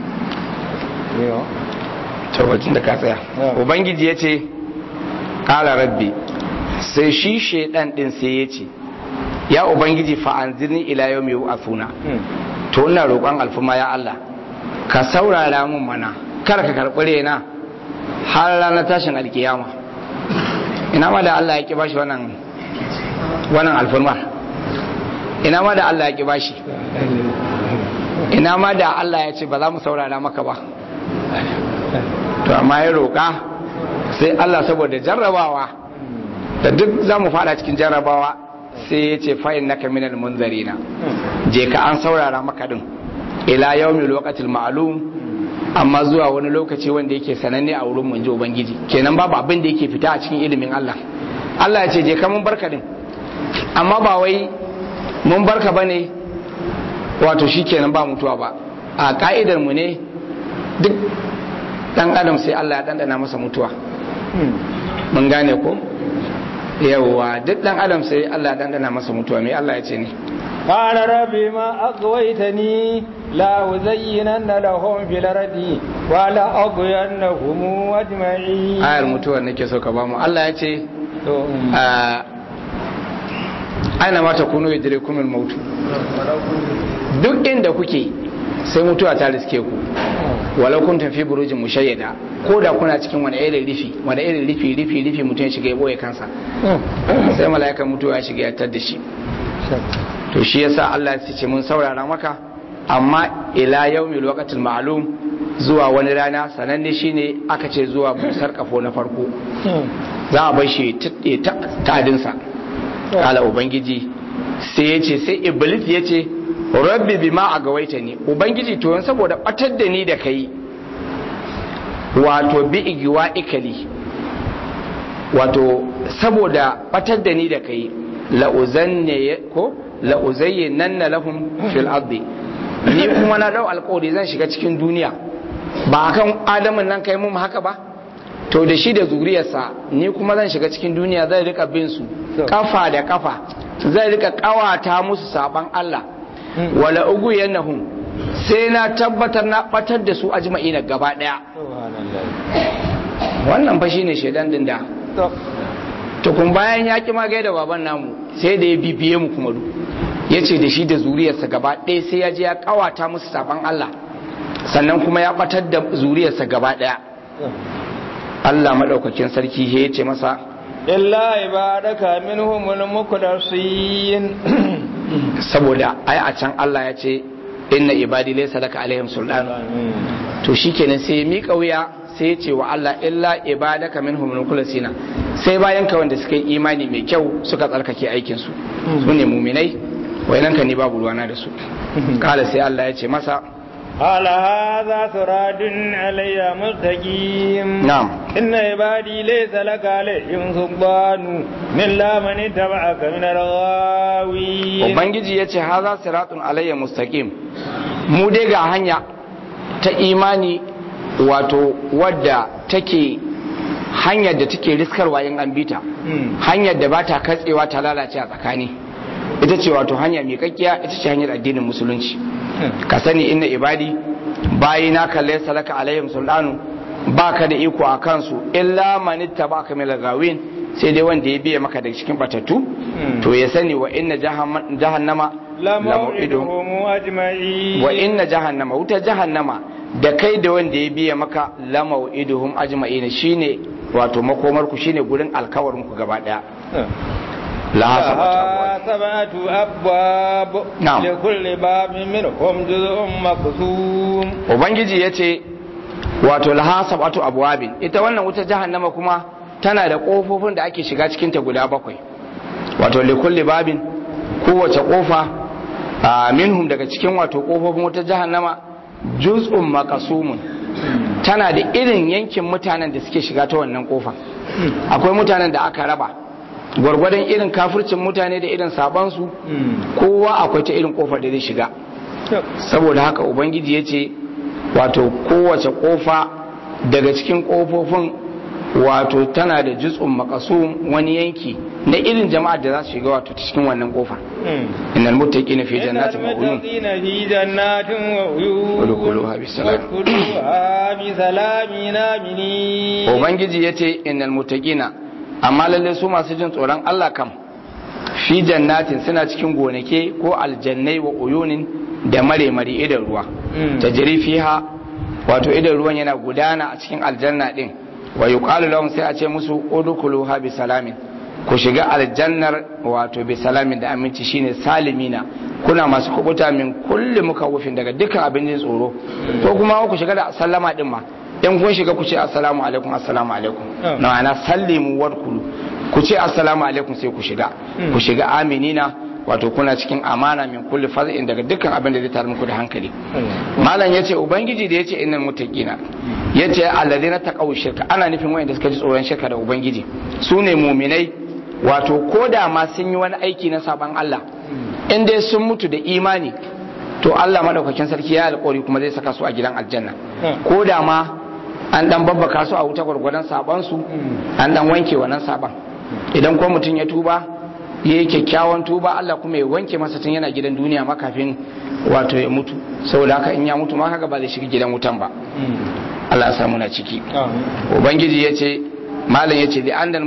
tabbacin da ka tsaya Yeah. ubangiji ya ce ƙala rabbi sai shi shaidan din sai ya ce ya ubangiji fa'anzirni ila yau mai afuna to ina roƙon alfuma ya Allah ka saurara mun mana kar ka karɓi rena har ranar tashin alkiyama ina ma da Allah ya ki bashi wannan wannan alfurma ina ma da Allah ya ki bashi ina ma da Allah ya ce ba za mu saurara maka ba to amma ya roƙa sai Allah saboda jarrabawa da duk za mu fada cikin jarrabawa sai ya ce fa'in naka minal munzarina je ka an saurara maka din ila yawmil waqtil ma'lum amma zuwa wani lokaci wanda yake sananne a wurin mun ji ubangiji kenan babu abin da yake fita a cikin ilimin Allah Allah ya ce je ka mun barka din amma ba wai mun barka bane wato shikenan ba mutuwa ba a ka'idar mu ne duk dan adam sai Allah ya dandana masa mutuwa mun gane ko yawwa duk dan adam sai Allah ya dandana masa mutuwa me Allah ya ce ne قال ربي ما أغويتني لا أزينن لهم في الأرض ولا أغوينهم أجمعين ayar mutuwar nake so ka ba mu Allah ya ce aina ma ta kunu yadrikum al-maut duk inda kuke sai mutuwa ta riske ku walau kuntum fi burujin mushayyada ko da kuna cikin wani irin rifi wani irin rifi rifi rifi mutum ya shiga ya boye kansa sai mala'ikan mutuwa ya shiga ya tar da shi to shi yasa Allah ya ce mun saurara maka amma ila yaumil waqtil ma'lum zuwa wani rana sananne shine aka ce zuwa busar kafo na farko za a bar shi ta tadinsa kala ubangiji sai ya ce sai iblis ya ce rabbi bima a gawaita ni ubangiji to saboda batar da ni da kai wato bi igiwa ikali wato saboda batar da ni da kai la'uzanne ko la'uzayyin na lahum fil ardi ni kuma na dau alƙawari zan shiga cikin duniya ba kan adamin nan kai mun haka ba to da shi da zuriyarsa ni kuma zan shiga cikin duniya zai rika bin su kafa da kafa zai rika kawata musu saban Allah wala ugu yanahum sai na tabbatar na batar da su ajma'ina gaba daya wannan fa shine shedan din da tukun bayan ya ki magai da baban namu sai da ya bibiye mu kuma ya ce da shi da zuriyarsa gaba ɗaya sai ya je ya kawata musu saban Allah sannan kuma ya batar da zuriyarsa gaba ɗaya Allah maɗaukakin sarki ya ce masa illa ibadaka minhumul muqdasin saboda ai a can Allah ya ce inna ibadi laysa laka alaihim sultan to shikenan sai ya mika wuya sai ya ce wa Allah illa ibadaka minhumul muqdasina sai bayan ka wanda suka yi imani mai kyau suka tsarkake aikin su su ne muminai wayannan ka ne babu ruwana da su kala sai Allah ya ce masa قال هذا سراد علي مستقيم نعم إن عبادي ليس لك عليهم سلطان من لا من اتبعك من الغاوين ubangiji ya ce haza siratun alayya mustaqim mu dai ga hanya ta imani wato wadda take hanyar da take riskarwa in an bita hanyar da ba ta katsewa ta lalace a tsakani ita ce wato hanya mai kakkiya ita ce hanyar addinin musulunci ka sani inna ibadi bayi na kalle salaka alaihim sultanu baka da iko a kansu illa manitta baka mil gawin sai dai wanda ya biya maka daga cikin batattu to ya sani wa inna jahannama لموعدهم أجمعين wa inna jahannama wuta jahannama da kai da wanda ya biya maka lamau'iduhum ajma'ina shine wato makomar ku shine gurin alkawarin ku gaba daya laha sabata لها سبعة أبواب نعم. لكل باب منهم جزء مقسوم ubangiji yace wato laha sabatu abwabin ita wannan wuta jahannama kuma tana da kofofin da ake shiga cikin ta guda bakwai wato likulli babin kowace kofa a minhum daga cikin wato kofofin wuta jahannama juz'un maqasumun tana da irin yankin mutanen da suke shiga ta wannan kofa akwai mutanen da aka raba gwargwadon irin kafircin mutane da irin sabansu kowa akwai ta irin kofar da zai shiga saboda haka ubangiji ya ce wato kowace kofa daga cikin kofofin wato tana da jutsun makasum wani yanki na irin jama'ar da za su shiga wato ta cikin wannan kofa innal muttaqina fi jannatin wa uyun المتقين في جنات وعيون ادخلوها بسلام. وادخلوها بسلام آمنين ubangiji ya ce innal muttaqina amma lalle su masu jin tsoron Allah kam fi jannatin suna cikin gonake ko aljannai wa uyunin da mare mare idan ruwa Mm. tajri fiha wato idan ruwan yana gudana a cikin aljanna din wa yuqalu lahum sai a ce musu udkhuluha bi salamin ku shiga aljannar wato bi salamin da aminci shine salimina kuna masu kubuta min kulli mukawufin daga dukkan abin jin tsoro ko kuma ku shiga da sallama din ma in kun shiga ku ce assalamu alaikum assalamu alaikum Mm. na ma'ana sallimu wadkhulu ku ce assalamu alaikum sai ku shiga Mm. ku shiga aminina wato kuna cikin amana min kulli faz'in daga dukkan abin da zai tar muku da hankali malam yace ubangiji da yace innal muttaqina yace alladheena taqaw shirka ana nufin wayanda suka ji tsoron shirka da ubangiji su ne muminai wato koda ma sun yi wani aiki na saban Allah in dai sun mutu da imani to Allah madaukakin sarki ya alƙawari kuma zai saka su a gidan aljanna ko da ma an dan babbaka su a wuta gwargwadon saban su an dan wanke wannan saban idan ko mutum ya tuba ya yi kyakkyawan tuba Allah kuma ya wanke masa tun yana gidan duniya ma kafin wato ya mutu saboda haka in ya mutu ma haka ba zai shiga gidan wutan ba Allah ya samu na ciki ubangiji ya ce malam ya ce li'annal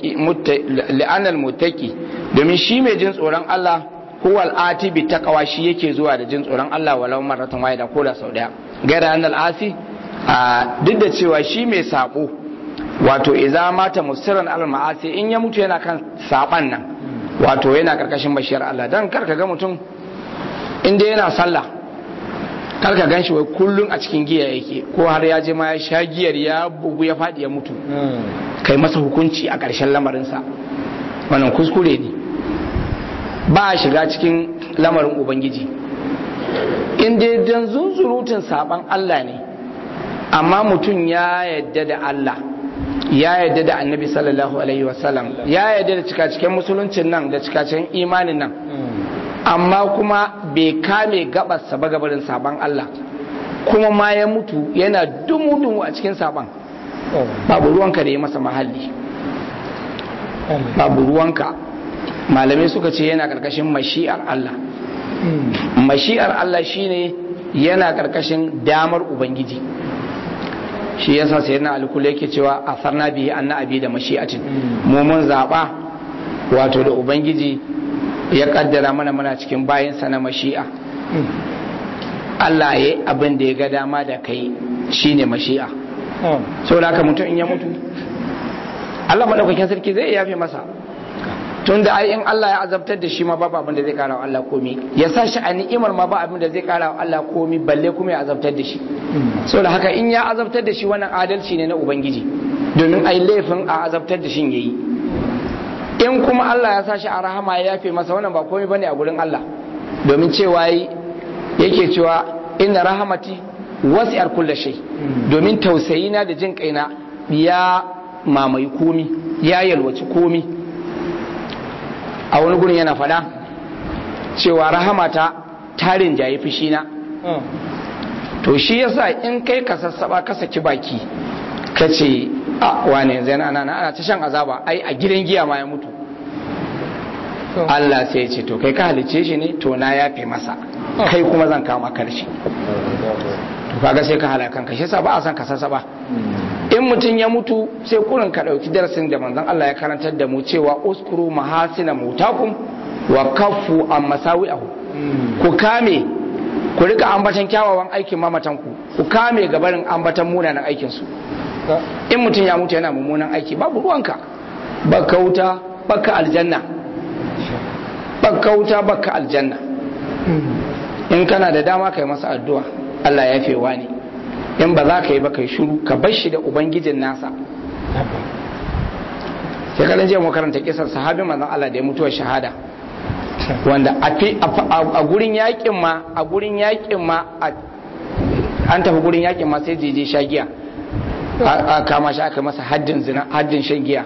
muttaki domin shi mai jin tsoron Allah huwal ati bi taqwa shi yake zuwa da jin tsoron Allah walau marratan wahida ko da sau daya gaira annal asi duk da cewa shi mai sabo wato idza mata musirran al ma'asi in ya mutu yana kan saban nan wato yana karkashin bashiyar Allah dan karka ga mutum inda yana sallah karka gan shi wai kullum a cikin giya yake ko har ya je ma ya sha giyar ya bugu ya faɗi ya mutu kai masa hukunci a ƙarshen lamarinsa wannan kuskure ne ba a shiga cikin lamarin ubangiji in dai dan zunzurutun saban Allah ne amma mutum ya yadda da Allah ya yadda da annabi sallallahu alaihi wasallam ya yadda da cikaciken musuluncin nan da cikaciken imanin nan amma kuma bai kame gabarsa ba gabarin saban Allah kuma ma ya mutu yana dumu-dumu a cikin saban babu ruwanka da ya masa mahalli babu ruwanka malamai suka ce yana karkashin mashi'ar Allah mashi'ar Allah shine yana karkashin damar ubangiji shi yasa sai na alkula yake cewa a farna bihi anna abi da mashi'atin mu mun zaba wato da ubangiji ya kaddara mana muna cikin bayansa na mashi'a Allah ya abin da ya ga dama da kai shine mashi'a so da haka mutum in ya mutu Allah madaukakin sarki zai yafe masa tun da ai in Allah ya azabtar da shi ma babu abin da zai kara wa Allah komi ya sa shi a ni'imar ma ba abin da zai kara wa Allah komi balle kuma ya azabtar da shi so da haka in ya azabtar da shi wannan adalci ne na ubangiji domin ai laifin a azabtar da shi yayi in kuma Allah ya sa shi a rahama ya yafe masa wannan ba komai bane a gurin Allah domin cewa yake cewa inna rahamati wasi'ar kulli shay domin tausayina da jin kaina ya mamaye komi ya yalwaci komi a wani gurin yana fada cewa rahamata tarin jaye fushina to shi yasa in kai ka sassaba ka saki baki ka ce a wane yanzu yana ana ana ta shan azaba ai a gidan giya ma ya mutu Allah sai ya ce to kai ka halice shi ne to na yafe masa kai kuma zan kama karshe to kaga sai ka halakan ka shi yasa ba a san ka sassaba in mutum ya mutu sai kurin ka ɗauki darasin da manzon Allah ya karantar da mu cewa uskuru mahasina mutakum wa kaffu an masawi'ahu ku kame ku rika ambatan kyawawan aikin mamatan ku ku kame gabarin ambatan munanan aikin su in mutum ya mutu yana mummunan aiki babu ruwanka baka wuta baka aljanna baka wuta baka aljanna in kana da dama kai masa addu'a Allah ya fewa ne in ba za ka yi ba kai shuru ka bar shi da ubangijin nasa sai kalan jiya makaranta kisar sahabin manzon Allah da ya mutuwa shahada wanda a gurin yakin ma a gurin yakin ma an tafi gurin yakin ma sai jeje sha giya a kama shi aka masa haddin zina haddin shan giya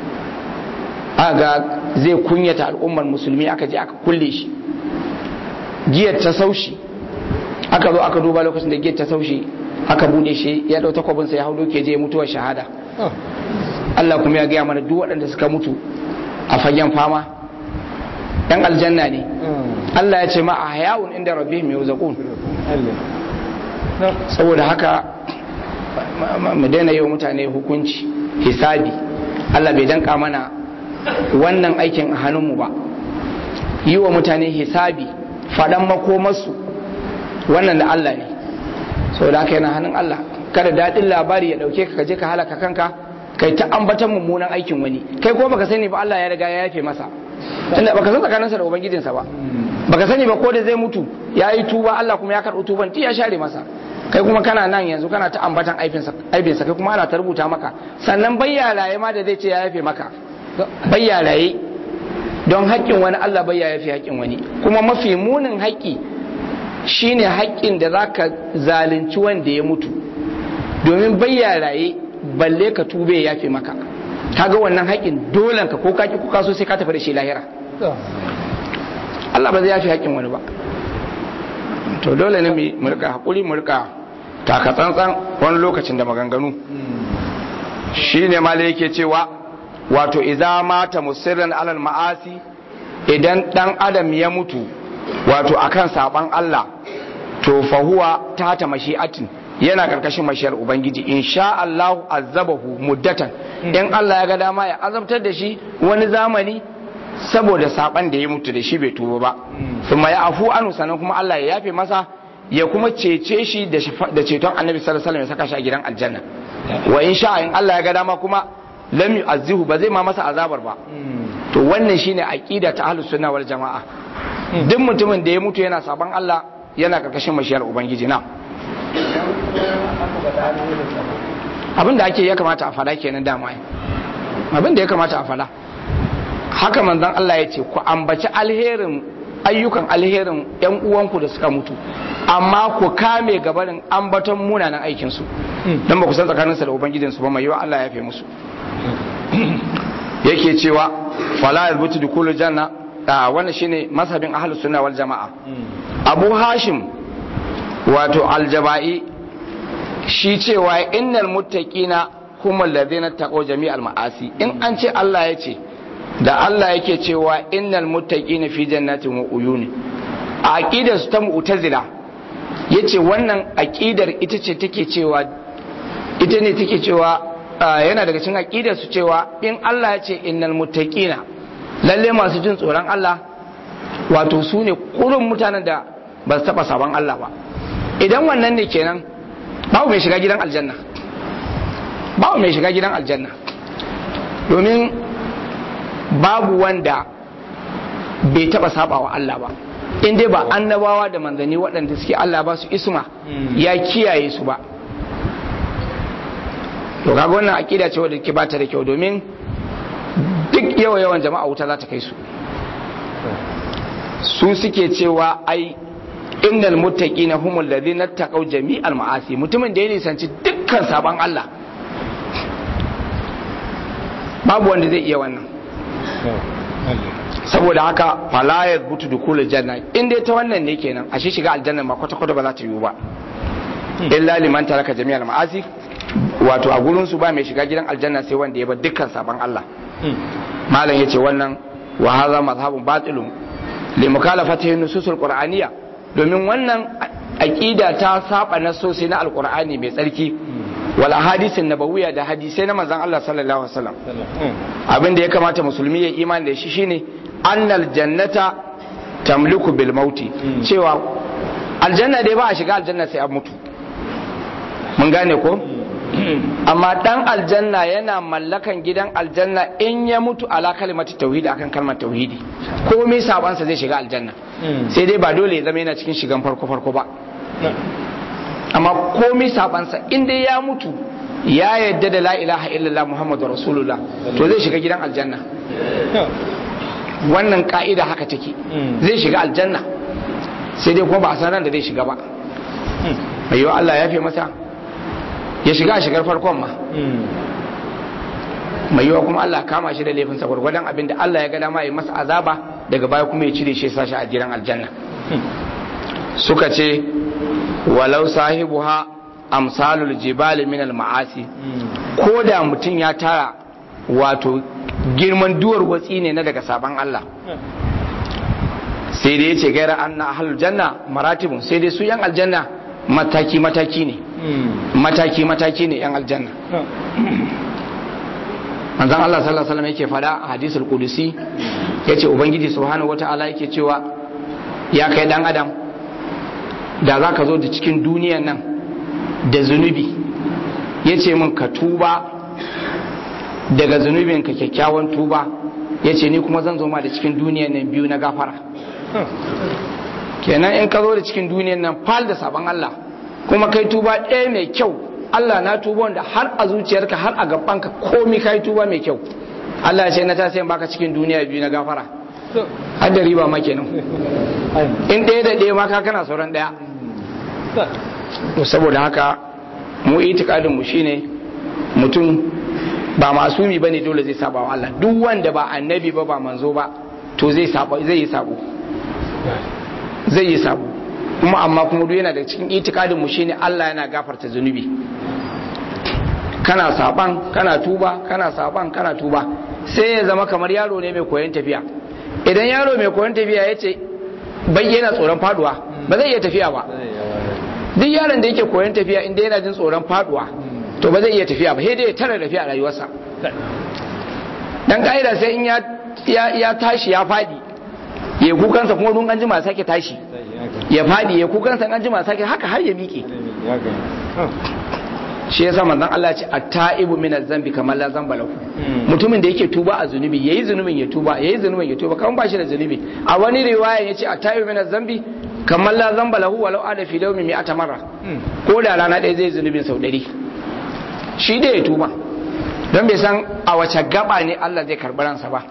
ga zai kunyata al'ummar musulmi aka je aka kulle shi giyar ta saushi aka zo aka duba lokacin da giyar ta saushi aka bude shi ya dau takwabinsa ya hau doke je mutuwar shahada Allah kuma ya gaya mana duk waɗanda suka mutu a fagen fama ɗan aljanna ne Allah ya ce ma a hayawun inda rabbihim yurzaqun saboda haka mu daina yi wa mutane hukunci hisabi Allah bai danka mana wannan aikin a hannunmu ba yi wa mutane hisabi faɗan makomarsu wannan da Allah ne sau da haka yana hannun Allah kada daɗin labari ya ɗauke ka je ka halaka kanka kai ta ambatan mummunan aikin wani kai ko baka sani ba Allah ya riga ya yafe masa tunda baka san tsakaninsa da ubangijinsa ba baka sani ba ko da zai mutu ya yi tuba Allah kuma ya karɓi tuban ti ya share masa kai kuma kana nan yanzu kana ta ambatan aibinsa kai kuma ana ta rubuta maka sannan bayyalaye ma da zai ce ya yafe maka bayyalaye don haƙƙin wani Allah bai ya yafe haƙƙin wani kuma mafi munin haƙƙi shine haƙƙin da za ka zalunci wanda ya mutu domin bayyalaye balle ka tube ya yafe maka kaga wannan haƙƙin dolan ka ko kaki ko kaso sai ka tafi da shi lahira Allah ba zai yafe haƙƙin wani ba to dole ne mu rika haƙuri mu rika taka tsantsan wani lokacin da maganganu shine ma yake cewa wato idza mata musirran alal ma'asi idan dan adam ya mutu wato akan saban Allah to fa huwa tata mashi'atin yana karkashin mashiyar ubangiji insha Allah azabahu muddatan in Allah ya ga dama ya azabtar da shi wani zamani saboda saban da ya mutu da shi bai tuba ba kuma ya afu anu sanan kuma Allah ya yafe masa ya kuma cece shi da ceton annabi sallallahu alaihi wasallam ya saka shi a gidan aljanna wa insha in Allah ya ga dama kuma lam yu'azzihu ba zai ma masa azabar ba to wannan shine aqida ta ahlus sunna wal jamaa duk mutumin da ya mutu yana saban Allah yana karkashin mashiyar ubangiji na abin da ake ya kamata a fada kenan dama abin da ya kamata a fada haka manzon Allah ya ce ku ambaci alherin ayyukan alherin yan uwanku da suka mutu amma ku kame gabarin ambaton munanan aikinsu don ba ku san tsakaninsa da ubangijinsu ba mai yiwa Allah ya fi musu yake cewa fala yarbutu dukulu janna wannan shine mazhabin ahlus sunna wal jamaa abu hashim wato aljaba'i shi cewa innal muttaqina kuma alladhina taqaw jami'al ma'asi in an ce Allah ya ce da Allah yake cewa innal muttaqina fi jannatin wa uyuni a aqidar su ta mu'tazila yace wannan aqidar ita ce take cewa ita ne take cewa yana daga cikin aqidar su cewa in Allah ya ce innal muttaqina lalle masu jin tsoron Allah wato su ne kurun mutanen da ba su taba sabon Allah ba idan wannan ne kenan babu mai shiga gidan aljanna babu mai shiga gidan aljanna domin babu wanda bai taba saba wa Allah ba in dai ba annabawa da manzanni waɗanda suke Allah ba su isma ya kiyaye su ba to kaga wannan akida ce wadda ke bata da kyau domin duk yawa yawan jama'a wuta za ta kai su su suke cewa ai innal muttaqina humul ladina taqaw jami'al ma'asi mutumin da ya nisanci dukkan saban Allah babu wanda zai iya wannan saboda haka fala ya butu dukulul janna in dai ta wannan ne kenan a shi shiga aljanna ma kwata kwata ba za ta yiwu ba illa liman taraka jami'al ma'asi wato a gurin su ba mai shiga gidan aljanna sai wanda ya bar dukkan saban Allah malam yace wannan wa hadha madhhabun batilun li mukhalafatihi nususul qur'aniyya domin wannan aqida ta saba nasosi na alqur'ani mai tsarki wal ahadisin nabawiyya da hadisai na manzon Allah sallallahu alaihi wasallam abin da ya kamata musulmi ya imani da shi shine annal jannata tamliku bil mauti cewa aljanna dai ba a shiga aljanna sai an mutu mun gane ko amma dan aljanna yana mallakan gidan aljanna in ya mutu ala kalimatu tauhidi akan kalmar tauhidi komai sabansa zai shiga aljanna sai dai ba dole ya zama yana cikin shigan farko farko ba amma komai sabansa in dai ya mutu ya yadda da la ilaha illallah muhammadu rasulullah to zai shiga gidan aljanna wannan ka'ida haka take zai shiga aljanna sai dai kuma ba a san ran da zai shiga ba mai yiwa Allah ya fi masa ya shiga a shigar farkon ma mai yiwa kuma Allah kama shi da laifinsa gwargwadon abin da Allah ya ga dama ya masa azaba daga baya kuma ya cire shi ya sashi a gidan aljanna suka ce walau sahibuha amsalul jibali min al ma'asi ko da mutum ya tara wato girman duwar watsi ne na daga saban Allah sai dai yace gaira anna ahlul janna maratibun sai dai su yan aljanna mataki mataki ne mataki mataki ne yan aljanna manzon Allah sallallahu alaihi wasallam yake fada a hadisul qudusi yace ubangiji subhanahu wataala yake cewa ya kai dan adam da za ka zo da cikin duniyan nan da zunubi ya ce min ka tuba daga zunubinka kyakkyawan tuba ya ce ni kuma zan zo ma da cikin duniyan nan biyu na gafara kenan in ka zo da cikin duniyan nan fal da sabon Allah kuma kai tuba ɗaya mai kyau Allah na tuba wanda har a zuciyarka har a gabanka komi kai tuba mai kyau Allah ya ce na tasirin baka cikin duniya biyu na gafara har da riba ma kenan in ɗaya da ɗaya ma ka kana sauran ɗaya saboda haka mu itikadin mu shine mutum ba masumi bane dole zai saba wa Allah duk wanda ba annabi ba ba manzo ba to zai saba zai yi sabo zai yi sabo kuma amma kuma duk yana da cikin itikadin mu shine Allah yana gafarta zunubi kana saban kana tuba kana saban kana tuba sai ya zama kamar yaro ne mai koyon tafiya idan yaro mai koyon tafiya ya ce bai yana tsoron faduwa ba zai iya tafiya ba duk yaron da yake koyon tafiya inda yana jin tsoron faduwa to ba zai iya tafiya ba sai dai ya tara tafiya a rayuwarsa dan ka'ida sai in ya tashi ya fadi ya kukansa kuma dun an jima sake tashi ya fadi ya kukansa an jima sake haka har ya miƙe shi yasa manzon Allah ce at-ta'ibu min az-zambi kamar la zamba lahu mutumin da yake tuba a zunubi yayi zunubin ya tuba yayi zunubin ya tuba kamar ba shi da zunubi a wani riwaya yace at-ta'ibu min az-zambi kamar la zamba lahu walau ada fi dawmi mi'ata marra ko da rana ɗaya zai zunubin sau ɗari shi da ya tuba don bai san a wace gaba ne Allah zai karɓi ransa ba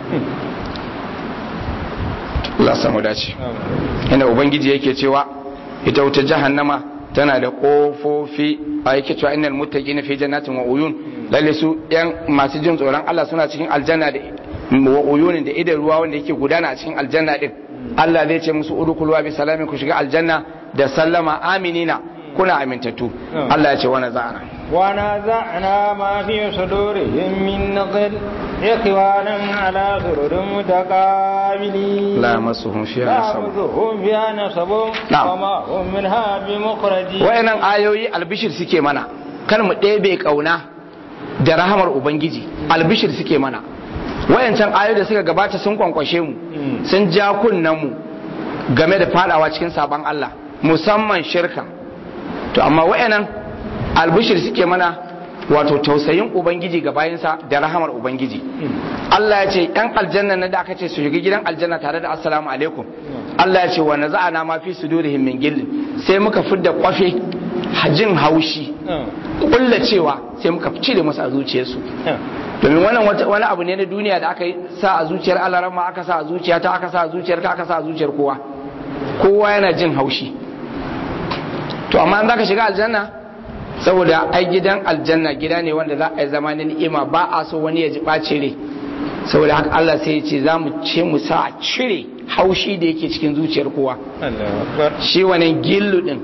Allah samu dace inda ubangiji yake cewa ita wuta jahannama tana da kofofi a yake cewa innal muttaqina fi jannatin wa uyun lalle su yan masu jin tsoron Allah suna cikin aljanna da wa uyunin da idan ruwa wanda yake gudana a cikin aljanna din Allah zai ce musu udkhulu bi salamin ku shiga aljanna da sallama aminina kuna amintattu Allah ya ce wa naza'ana wa naza'na ma fi sudurihim min ghil ikhwanan ala sururin mutaqabilin la yamassuhum fiha la nasab yamassuhum fiha nasab Na'am. wa ma hum minha bimukhrajin wayannan ayoyi albishir suke mana kar mu ɗebe kauna da rahamar ubangiji albishir suke mana wayancan ayoyi da suka gabata sun kwankwashe mu sun ja kunnen mu game da fadawa cikin sabon Allah musamman shirka to amma wayannan albishir suke mana wato tausayin ubangiji ga bayansa da rahamar ubangiji Allah ya ce yan aljanna na da aka ce su shiga gidan aljanna tare da assalamu alaikum Allah ya ce wa naza'ana ma fi sudurihim min gillin sai muka fidda kwafe jin haushi kulla cewa sai muka cire musu a zuciyarsu domin wannan wata- wani abu ne na duniya da aka yi sa a zuciyar alarama aka sa a zuciya ta aka sa a zuciyar ka aka sa a zuciyar kowa kowa yana jin haushi to amma an zaka shiga aljanna saboda ai gidan aljanna gida ne wanda za a yi zama na ni'ima ba a so wani ya ji ɓace rai saboda haka Allah sai ya ce za mu ce mu sa a cire haushi da yake cikin zuciyar kowa Allahu akbar shi wannan gillu din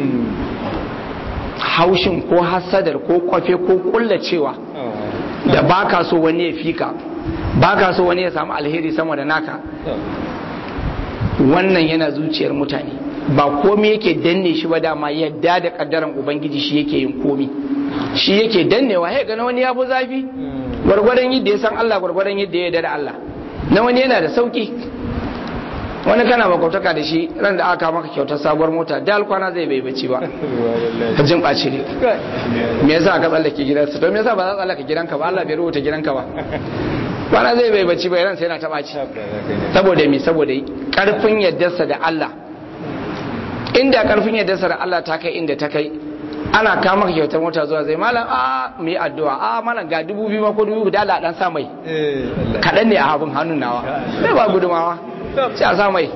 haushin ko hasadar ko kwafe ko kullacewa da baka so wani ya fika baka so wani ya samu alheri sama da naka wannan yana zuciyar mutane ba komai yake danne shi ba dama yadda da kaddaran ubangiji shi yake yin komi shi yake dannewa ya gana wani ya fi zafi gwargwadon yadda ya san Allah gwargwadon yadda ya yarda da Allah na wani yana da sauki wani kana makwautaka da shi ran da aka maka kyautar sabuwar mota da alkwana zai bai bacci ba ka jin ɓaci ne me yasa ka tsallake gidansa to me yasa ba za ka tsallake gidanka ba Allah bai rubuta gidanka ba kwana zai bai bacci ba ran sai yana ta ɓaci saboda me saboda karfin yaddarsa da Allah inda karfin yaddarsa da Allah ta kai inda ta kai ana kama maka kyautar mota zuwa zai malam a mu yi addu'a a malam ga dubu biyu ma ko dubu da Allah dan sa mai kaɗan ne a abin hannun nawa sai ba gudumawa sai a sa mai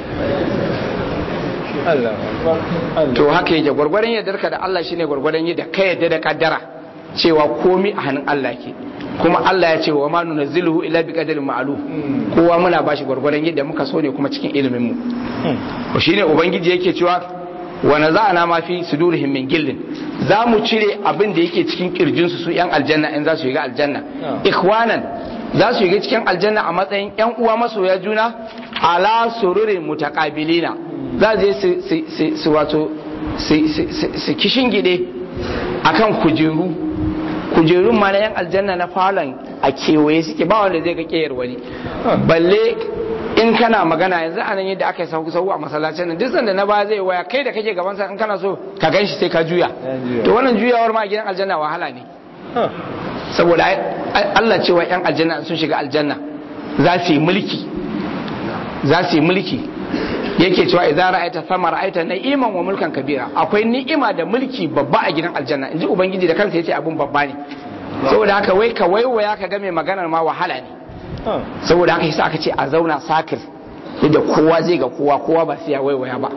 to haka yake gwargwadon yaddarka da Allah shine gwargwadon yadda ka yadda da kaddara cewa komi a hannun Allah ke kuma Allah ya ce wa ma nunazziluhu illa bi qadarin ma'lum kowa muna bashi gwargwadon yadda muka so ne kuma cikin ilimin mu ko shine ubangiji yake cewa wa naza'ana ma fi sudurihim min gillin za mu cire abin da yake cikin kirjin su su yan aljanna in za su shiga aljanna ikhwanan za su shiga cikin aljanna a matsayin yan uwa masoya juna ala sururin mutaqabilina za je su su su wato su kishin gide akan kujeru kujerun ma na yan aljanna na falon a kewaye suke ba wanda zai ga keyar wani balle in kana magana yanzu a nan yadda aka yi sauku sauku a masallacin nan duk sanda na ba zai waya kai da kake gaban sa in kana so ka gan shi sai ka juya to wannan juyawar ma a gidan aljanna wahala ne saboda Allah cewa yan aljanna sun shiga aljanna za su yi mulki za su yi mulki yake cewa idza ra'aita thama ra'aita na'iman wa mulkan kabira akwai ni'ima da mulki babba a gidan aljanna inji ubangiji da kansa yace abun babba ne saboda haka wai ka waiwaya ka ga mai maganar ma wahala ne saboda haka yasa aka ce a zauna sakir yadda kowa zai ga kowa kowa ba sai ya waiwaya ba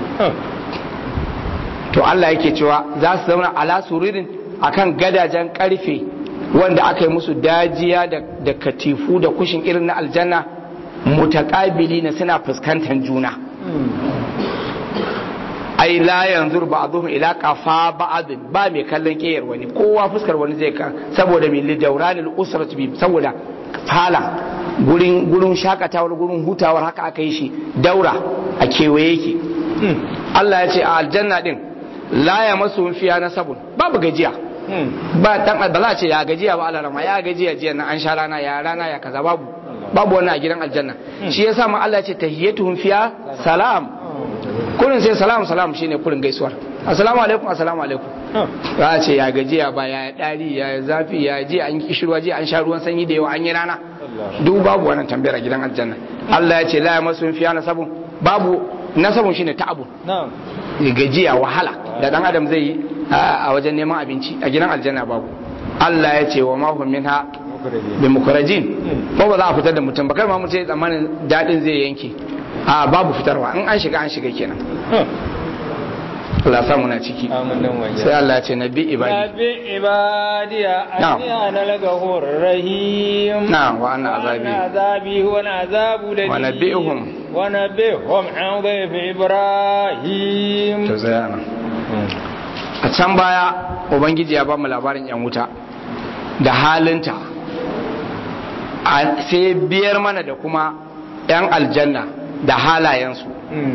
to Allah yake cewa za su zauna ala sururin akan gadajen karfe wanda aka yi musu dajiya da katifu da kushin irin na aljanna mutakabili na suna fuskantar juna ai la yanzu ba'dhum ila qafa ba'd ba mai kallon kiyar wani kowa fuskar wani zai ka saboda min li dawranil usrat bi saboda falon gurin gurin shakatawar gurin hutawar haka aka yi shi daura a kewaye yake Allah ya ce a aljanna din la ya masu fiya na sabon babu gajiya ba dan ba za a ce ya gajiya ba alarama ya gajiya jiya na an sha rana ya rana ya kaza babu babu wannan a gidan aljanna shi yasa ma Allah ya ce tahiyyatuhum fiya salam kurin sai salam salam shine kurin gaisuwar assalamu alaikum assalamu alaikum za a ce ya gajiya ba ya dari ya zafi ya ji an kishirwa ji an sha ruwan sanyi da yawa an yi rana duk babu wannan tambayar a gidan aljanna Allah ya ce la masu fiya nasabun babu nasabun shine ta'abun gajiya wahala da dan adam zai yi a wajen neman abinci a gidan aljanna babu Allah ya ce wa mahum minha bi mukrajin ba ba za a fitar da mutum ba kar ma mutum ya tsammanin dadin zai yanke a babu fitarwa in an shiga an shiga kenan Allah samu na ciki sai Allah ce nabi ibadi nabi ibadi anni ana lagahur rahim na'am wa anna azabi wa azabi huwa azabu ladhi wa nabihum wa nabihum an dhayf ibrahim to sai ana a can baya ubangiji ya ba mu labarin yan wuta da halinta sai biyar mana da kuma yan aljanna da halayensu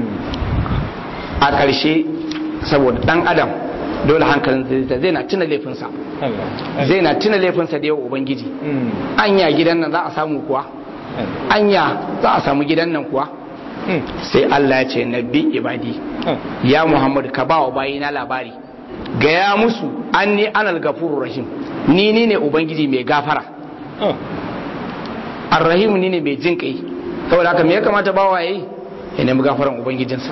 a ƙarshe saboda ɗan adam dole hankalin zai zai na tuna laifinsa zai na tuna laifinsa da yawa ubangiji anya gidan nan za a samu kuwa anya za a samu gidan nan kuwa sai Allah ya ce nabi ibadi ya Muhammad ka ba wa bayina labari gaya musu an ni anal gafuru rahim ni ni ne ubangiji mai gafara arrahim ni ne mai jin kai saboda haka me ya kamata bawa yayi ya nemi gafaran ubangijinsa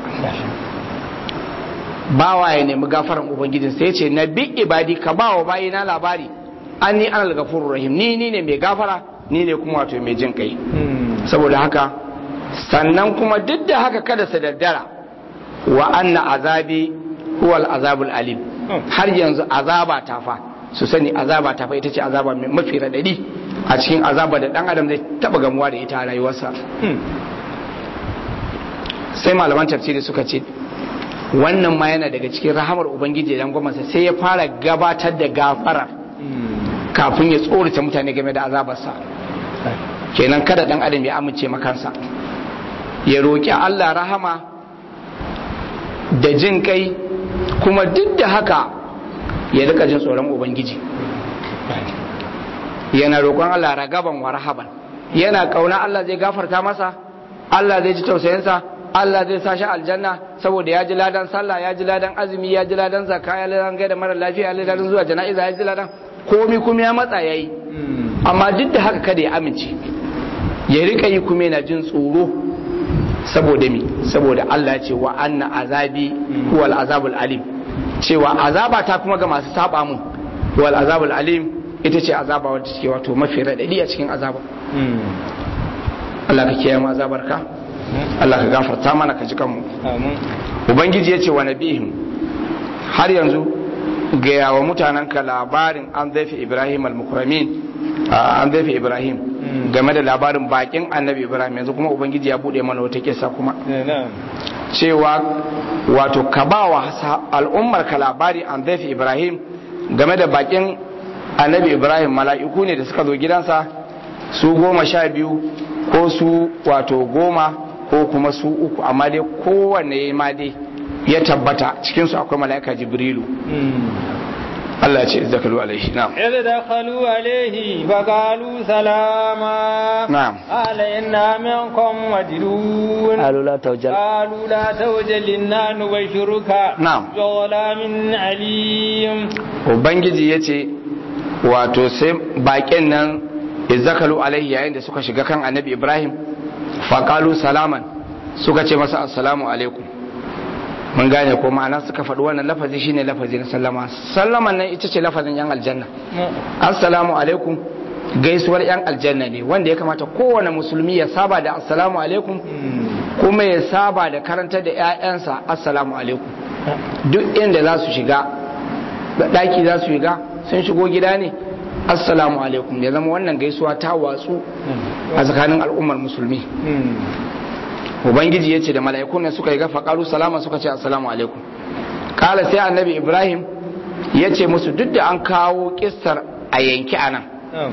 bawa ya nemi gafaran ubangijinsa ya ce na bi ibadi ka ba wa bayina labari an ni anal gafurur rahim ni ni ne mai gafara ni ne kuma wato mai jin kai saboda haka sannan kuma duk da haka kada su daddara wa anna azabi huwal azabul alim har yanzu azaba ta fa su sani azaba ta fa ita ce azaba mai mafi radadi a cikin azaba da dan adam zai taba gamuwa da ita a rayuwarsa sai malaman tafsiri suka ce wannan ma yana daga cikin rahamar ubangiji dan gwamnati sai ya fara gabatar da gafarar kafin ya tsorata mutane game da azabarsa kenan kada dan adam ya amince makansa ya roƙi Allah rahama da jin kai kuma duk da haka ya rika jin tsoron ubangiji yana roƙon Allah ragaban wa rahaban yana kauna Allah zai gafarta masa Allah zai ji tausayinsa Allah zai sa shi aljanna saboda ya ji ladan sallah ya ji ladan azumi ya ji ladan zakka ya ladan gaida mara lafiya ya ladan zuwa jana'iza ya ji ladan komi kuma ya matsa yayi amma duk da haka kada ya amince ya rika yi kuma yana jin tsoro saboda mi saboda Allah ya ce wa anna azabi huwal azabul alim cewa azaba ta kuma ga masu saba mun wal azabul alim ita ce azaba wadda take wato mafi radadi a cikin azaba Allah ka kiyaye mu azabarka Allah ka gafarta mana ka ji kanmu ubangiji ya ce wa nabihim har yanzu gaya wa mutanenka labarin an zaifi ibrahim al-mukramin an zaifi ibrahim game da labarin bakin annabi ibrahim yanzu kuma ubangiji ya bude mana wata kisa kuma cewa wato ka ba wa al'ummar ka labari an zaifi ibrahim game da bakin annabi ibrahim mala'iku ne da suka zo gidansa su goma sha biyu ko su wato goma ko kuma su uku amma dai kowanne ma dai ya tabbata cikinsu akwai mala'ika jibrilu Allah ya ce izdakalu alaihi na'am idh dakhalu alaihi fa qalu salama na'am qala inna minkum wajidun qalu la tawjal qalu la tawjal inna nubashiruka Na'am. bi ghulamin alim ubangiji yace wato sai baƙin nan izdakalu alaihi yayin da suka shiga kan annabi ibrahim fa qalu salaman suka ce masa assalamu alaikum mun gane ko ma'ana suka faɗi wannan lafazi shine lafazi na sallama sallaman nan ita ce lafazin yan aljanna assalamu alaikum gaisuwar yan aljanna ne wanda ya kamata kowane musulmi ya saba da assalamu alaikum kuma ya saba da karantar da 'ya'yansa assalamu alaikum duk inda za su shiga ɗaki za su shiga sun shigo gida ne assalamu alaikum ya zama wannan gaisuwa ta watsu a tsakanin al'ummar musulmi ubangiji ya ce da mala'ikun ne suka yi gafa ƙaru salama suka ce assalamu alaikum kala sai annabi ibrahim ya ce musu duk da an kawo kissar a yanki a nan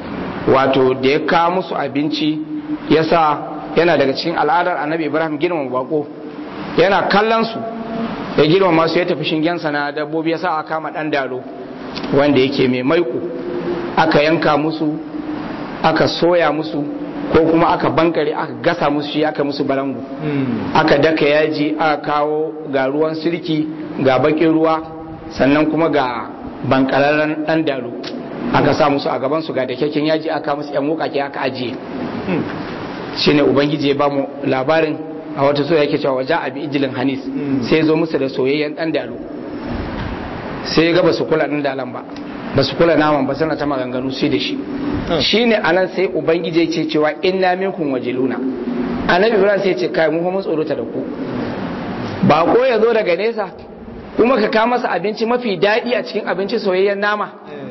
wato da ya kawo musu abinci yasa yana daga cikin al'adar annabi ibrahim girmama bako yana kallon su ya girmama su ya tafi shingensa na dabbobi yasa aka kama dan daro wanda yake mai maiko aka yanka musu aka soya musu ko kuma aka bankare aka gasa musu shi aka musu balangu aka daka yaji aka kawo ga ruwan sirki ga bakin ruwa sannan kuma ga bankararren dan daro aka sa musu a gaban su ga da kyakken yaji aka musu yan wukake aka ajiye shine ubangiji ya bamu labarin a wata so yake cewa waja abi ijilin hanis sai zo musu da soyayyen dan dalo sai ga basu kula dan dalan ba basu kula naman ba sana ta maganganu sai da shi shine anan sai ubangiji ya ce cewa inna minkum wajiluna annabi ibrahim sai ya ce kai mu fa mun tsorota da ku ba ko ya zo daga nesa kuma ka kawo masa abinci mafi daɗi a cikin abinci soyayyen nama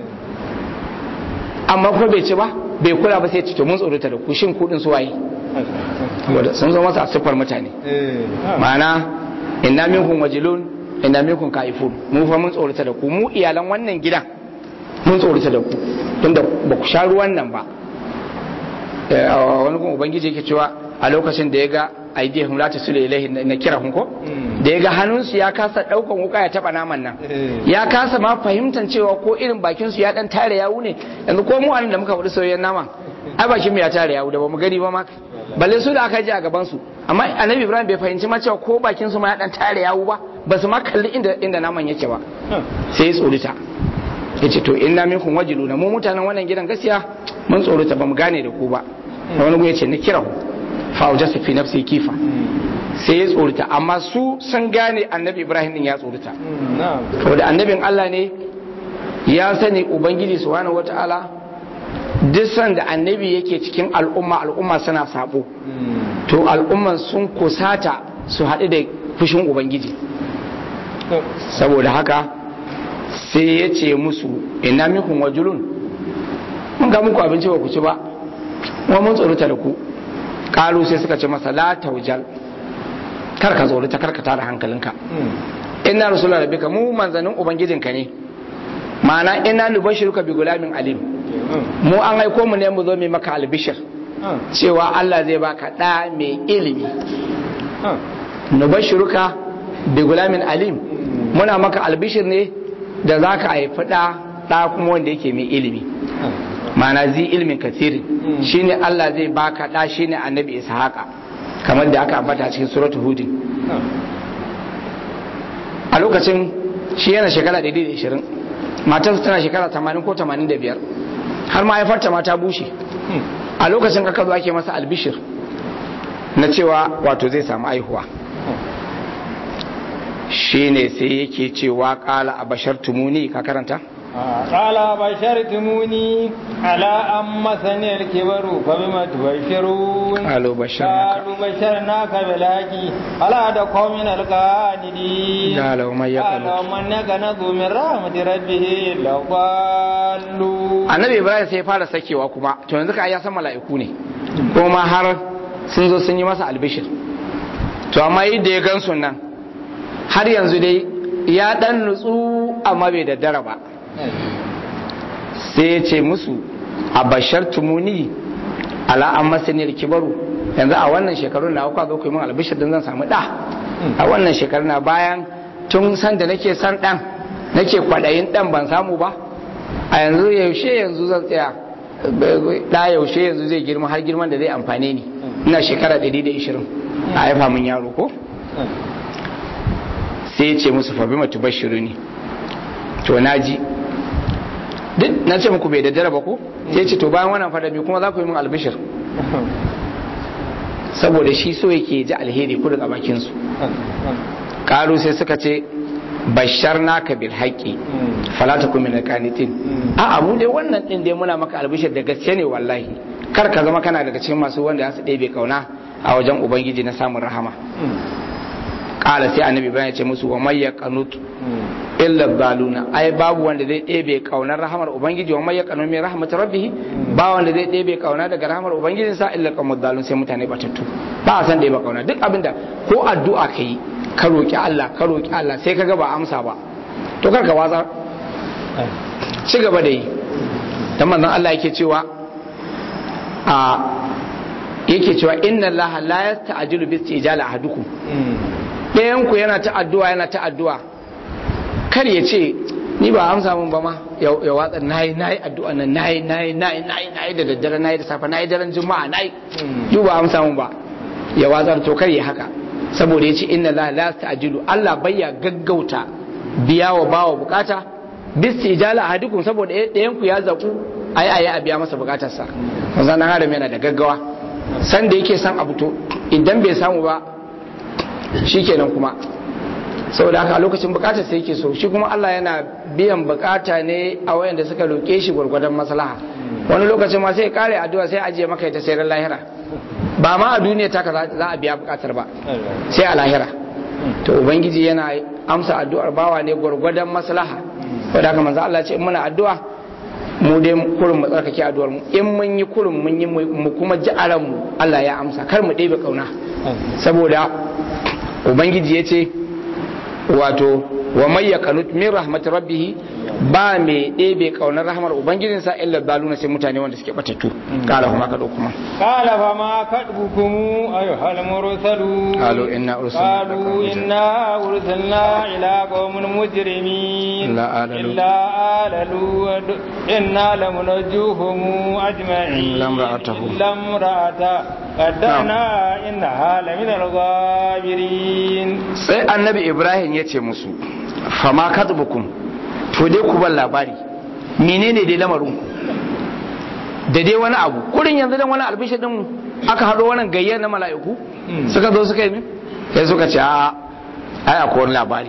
amma kuma bai ci ba bai kula ba sai ya ce to mun tsorota da ku shin kudin su waye sun zo masa a siffar mutane ma'ana inna minkum wajilun inna minkum kaifun mu fa mun tsorata da ku mu iyalan wannan gidan mun tsorata da ku tunda ba ku sha ruwan nan ba wani kuma ubangiji yake cewa a lokacin da ya ga aidihum la tasulu ilaihi na kira ko da ya ga hannunsu ya kasa daukan wuka ya taba naman nan ya kasa ma fahimtar cewa ko irin bakin su ya dan tare yawu ne yanzu ko mu anan da muka faɗi soyayyen naman ai bakin mu ya tare yawu da bamu gani ba ma balle su da aka ji a gaban su amma annabi ibrahim bai fahimci ma cewa ko bakin su ma ya dan tare yawu ba ba su ma kalli inda inda naman yake ba sai ya tsorita yace to inna minkum wajiluna mu mutanen wannan gidan gaskiya mun tsorita bamu gane da ku ba wani gu yace ni kira fa aujasa fi nafsi kifa sai ya tsorita amma su sun gane annabi ibrahim din ya tsorita saboda annabin Allah ne ya sani ubangiji subhanahu wataala duk sanda annabi yake cikin al'umma al'umma suna sabo to al'umman sun kusata su haɗu da fushin ubangiji saboda haka sai ya ce musu ina mikun wajulun mun ga muku abinci ba ku ci ba kuma mun tsorata da ku kalu sai suka ce masa la taujal kar ka tsorata kar ka tara hankalinka inna rasulullah rabbika mu manzanin ubangijinka ne ma'ana inna nubashiruka bi gulamin alim mu an aiko mu ne mu zo mai maka albishir cewa Allah zai baka ɗa mai ilimi nubashiruka bi gulamin alim muna maka albishir ne da za ka haifi ɗa ɗa kuma wanda yake mai ilimi ma'ana zi ilimin kasirin shine Allah zai baka ɗa shine annabi ishaqa kamar da aka ambata cikin suratul hudin a lokacin shi yana shekara 120 matarsa tana shekara 80 ko 85 har mahaifarta ma ta bushe a lokacin aka zo ake masa albishir na cewa wato zai samu aihuwa shi ne sai yake cewa kala a bashar tumuni ka karanta? kala bashar tumuni ala an masaniyar kibaru fa bima tubashirun Qalu basharnaka. qalu basharnaka bilaki ala da qaumin alqanidi Qala wa man yaqnut. qala man yaqnatu min rahmati rabbih la dallu annabi ibrahim sai ya fara sakewa kuma to yanzu ka ya san mala'iku ne kuma har sun zo sun yi masa albishir to amma yadda ya gan nan har yanzu dai ya dan nutsu amma bai daddara ba sai ya ce musu a bashar tumuni ala an masaniyar kibaru yanzu a wannan shekarun na kuka zo ku yi min albishir din zan samu da a wannan shekarun na bayan tun san da nake san dan nake kwadayin dan ban samu ba a yanzu yaushe yanzu zan tsaya da yaushe yanzu zai girma har girman da zai amfane ni ina shekara 120 a haifa min yaro ko sai ya ce musu fa bima tubashiru ni to naji duk na ce muku bai daddara ba ko sai ya ce to bayan wannan fada kuma za ku yi min albishir saboda shi so yake ji alheri ku daga bakin su karu sai suka ce bashar naka bil haƙƙi falata kuma na kanitin a abu dai wannan din dai muna maka albishir da gaske ne wallahi kar ka zama kana daga cikin masu wanda su ɗebe kauna a wajen ubangiji na samun rahama ƙala sai annabi bayan ya ce musu wa may yaqanut illa zaluna ai babu wanda zai ɗebe kaunar rahamar ubangiji wa may yaqanut min rahmat rabbih ba wanda zai ɗebe kauna daga rahamar ubangijin sa illa qamud zalun sai mutane batattu ba a san ɗebe kauna duk abinda ko addu'a kai ka roƙi Allah ka roƙi Allah sai ka ga ba amsa ba to kar ka watsa ci gaba da yi dan manzon Allah yake cewa a yake cewa inna allaha la yasta'jilu bi istijali ahadukum ɗayan ku yana ta addu'a yana ta addu'a kar ya ce ni ba amsa mun ba ma ya watsa nayi nayi addu'a nan nayi nayi nayi nayi nayi da daddare nayi da safe nayi daren juma'a nayi yi ba amsa mun ba ya watsar to kar ya haka saboda ya ce inna la la ta'jilu Allah bayya gaggauta biya wa bawa bukata bis ijala ahadukum saboda ɗayan ku ya zaku ayi ayi a biya masa bukatarsa manzon nan adam yana da gaggawa san da yake san abu to idan bai samu ba shikenan kuma saboda haka a lokacin bukatar sai yake so shi kuma Allah yana biyan bukata ne a wayanda suka roke shi gwargwadon maslaha wani lokacin ma sai kare addu'a sai ajiye maka ita sai ran lahira ba ma a duniya ta za a biya bukatar ba sai a lahira to ubangiji yana amsa addu'ar bawa ne gwargwadon maslaha saboda haka manzo Allah ce in muna addu'a mu dai kurin mu tsarkake addu'ar mu in mun yi kurin mun yi mu kuma ji a mu Allah ya amsa kar mu ɗebe kauna saboda ubangiji ya ce wato wa may yakanut min rahmat rabbih ba mai ɗebe kaunar rahmar ubangijinsa illa baluna sai mutane wanda suke batattu kala kuma ka kuma قال فما كتبكم أيها المرسلون قالوا إنا أرسلنا قالوا إنا أرسلنا إلى قوم مجرمين إلا آل لوط. إلا آل لوط إنا لمنجوهم أجمعين إلا امرأته. إلا امرأته قدرنا إنها لمن الغابرين sai annabi ibrahim ya ce musu fama katbukum to dai ku ban labari menene dai lamarin ku da dai wani abu kurin yanzu dan wani albishir din aka hado wannan gayyar na mala'iku suka zo suka yi min sai suka ce a ai akwai wani labari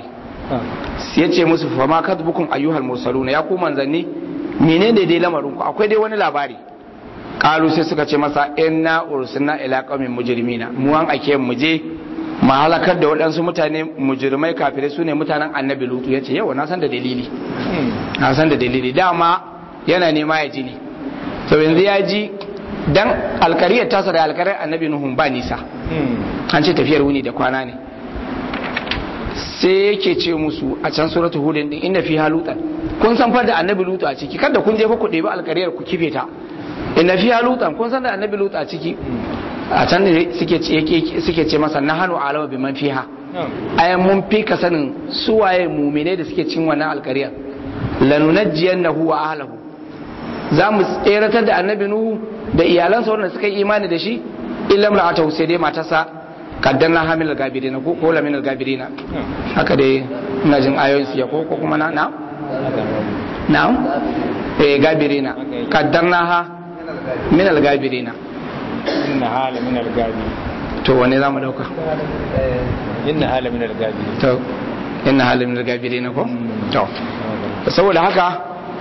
ya ce musu fama katbukum ayyuhal mursaluna ya ku manzanni menene dai lamarin ku akwai dai wani labari kalu sai suka ce masa inna ursilna ila qaumin mujrimina mu an ake mu je mu halakar da waɗansu mutane mujrimai kafirai su ne mutanen annabi lutu ya ce yau na san da dalili na san da dalili dama yana nema ya ji ne to yanzu ya ji dan alkariyar tasa da alkariyar annabi nuhun ba nisa an ce tafiyar wuni da kwana ne sai yake ce musu a can suratul hudin din inna fi halutan kun san fa da annabi lutu a ciki kada kun je fa ku ɗebi alkariyar ku kife ta inna fi halutan kun san da annabi lutu a ciki a can ne suke ce yake- suke ce masa nahanu alama bi man fiha ayan mun fi ka sanin suwaye mumine da suke cin wannan alkariyar lanunajjiyannahu wa ahlahu za mu tseratar da annabi nuhu da iyalansa wanda suka yi imani da shi illa imra'atahu sai dai matarsa kaddanna hamil gabirina ko ko lamin gabirina haka dai ina jin ayoyin su ya ko ko kuma na na na eh gabirina kaddanna ha min al gabirina إنها لمن الغابرين to wane zamu dauka إنها لمن الغابرين to inna halin min al gabirina ko to saboda haka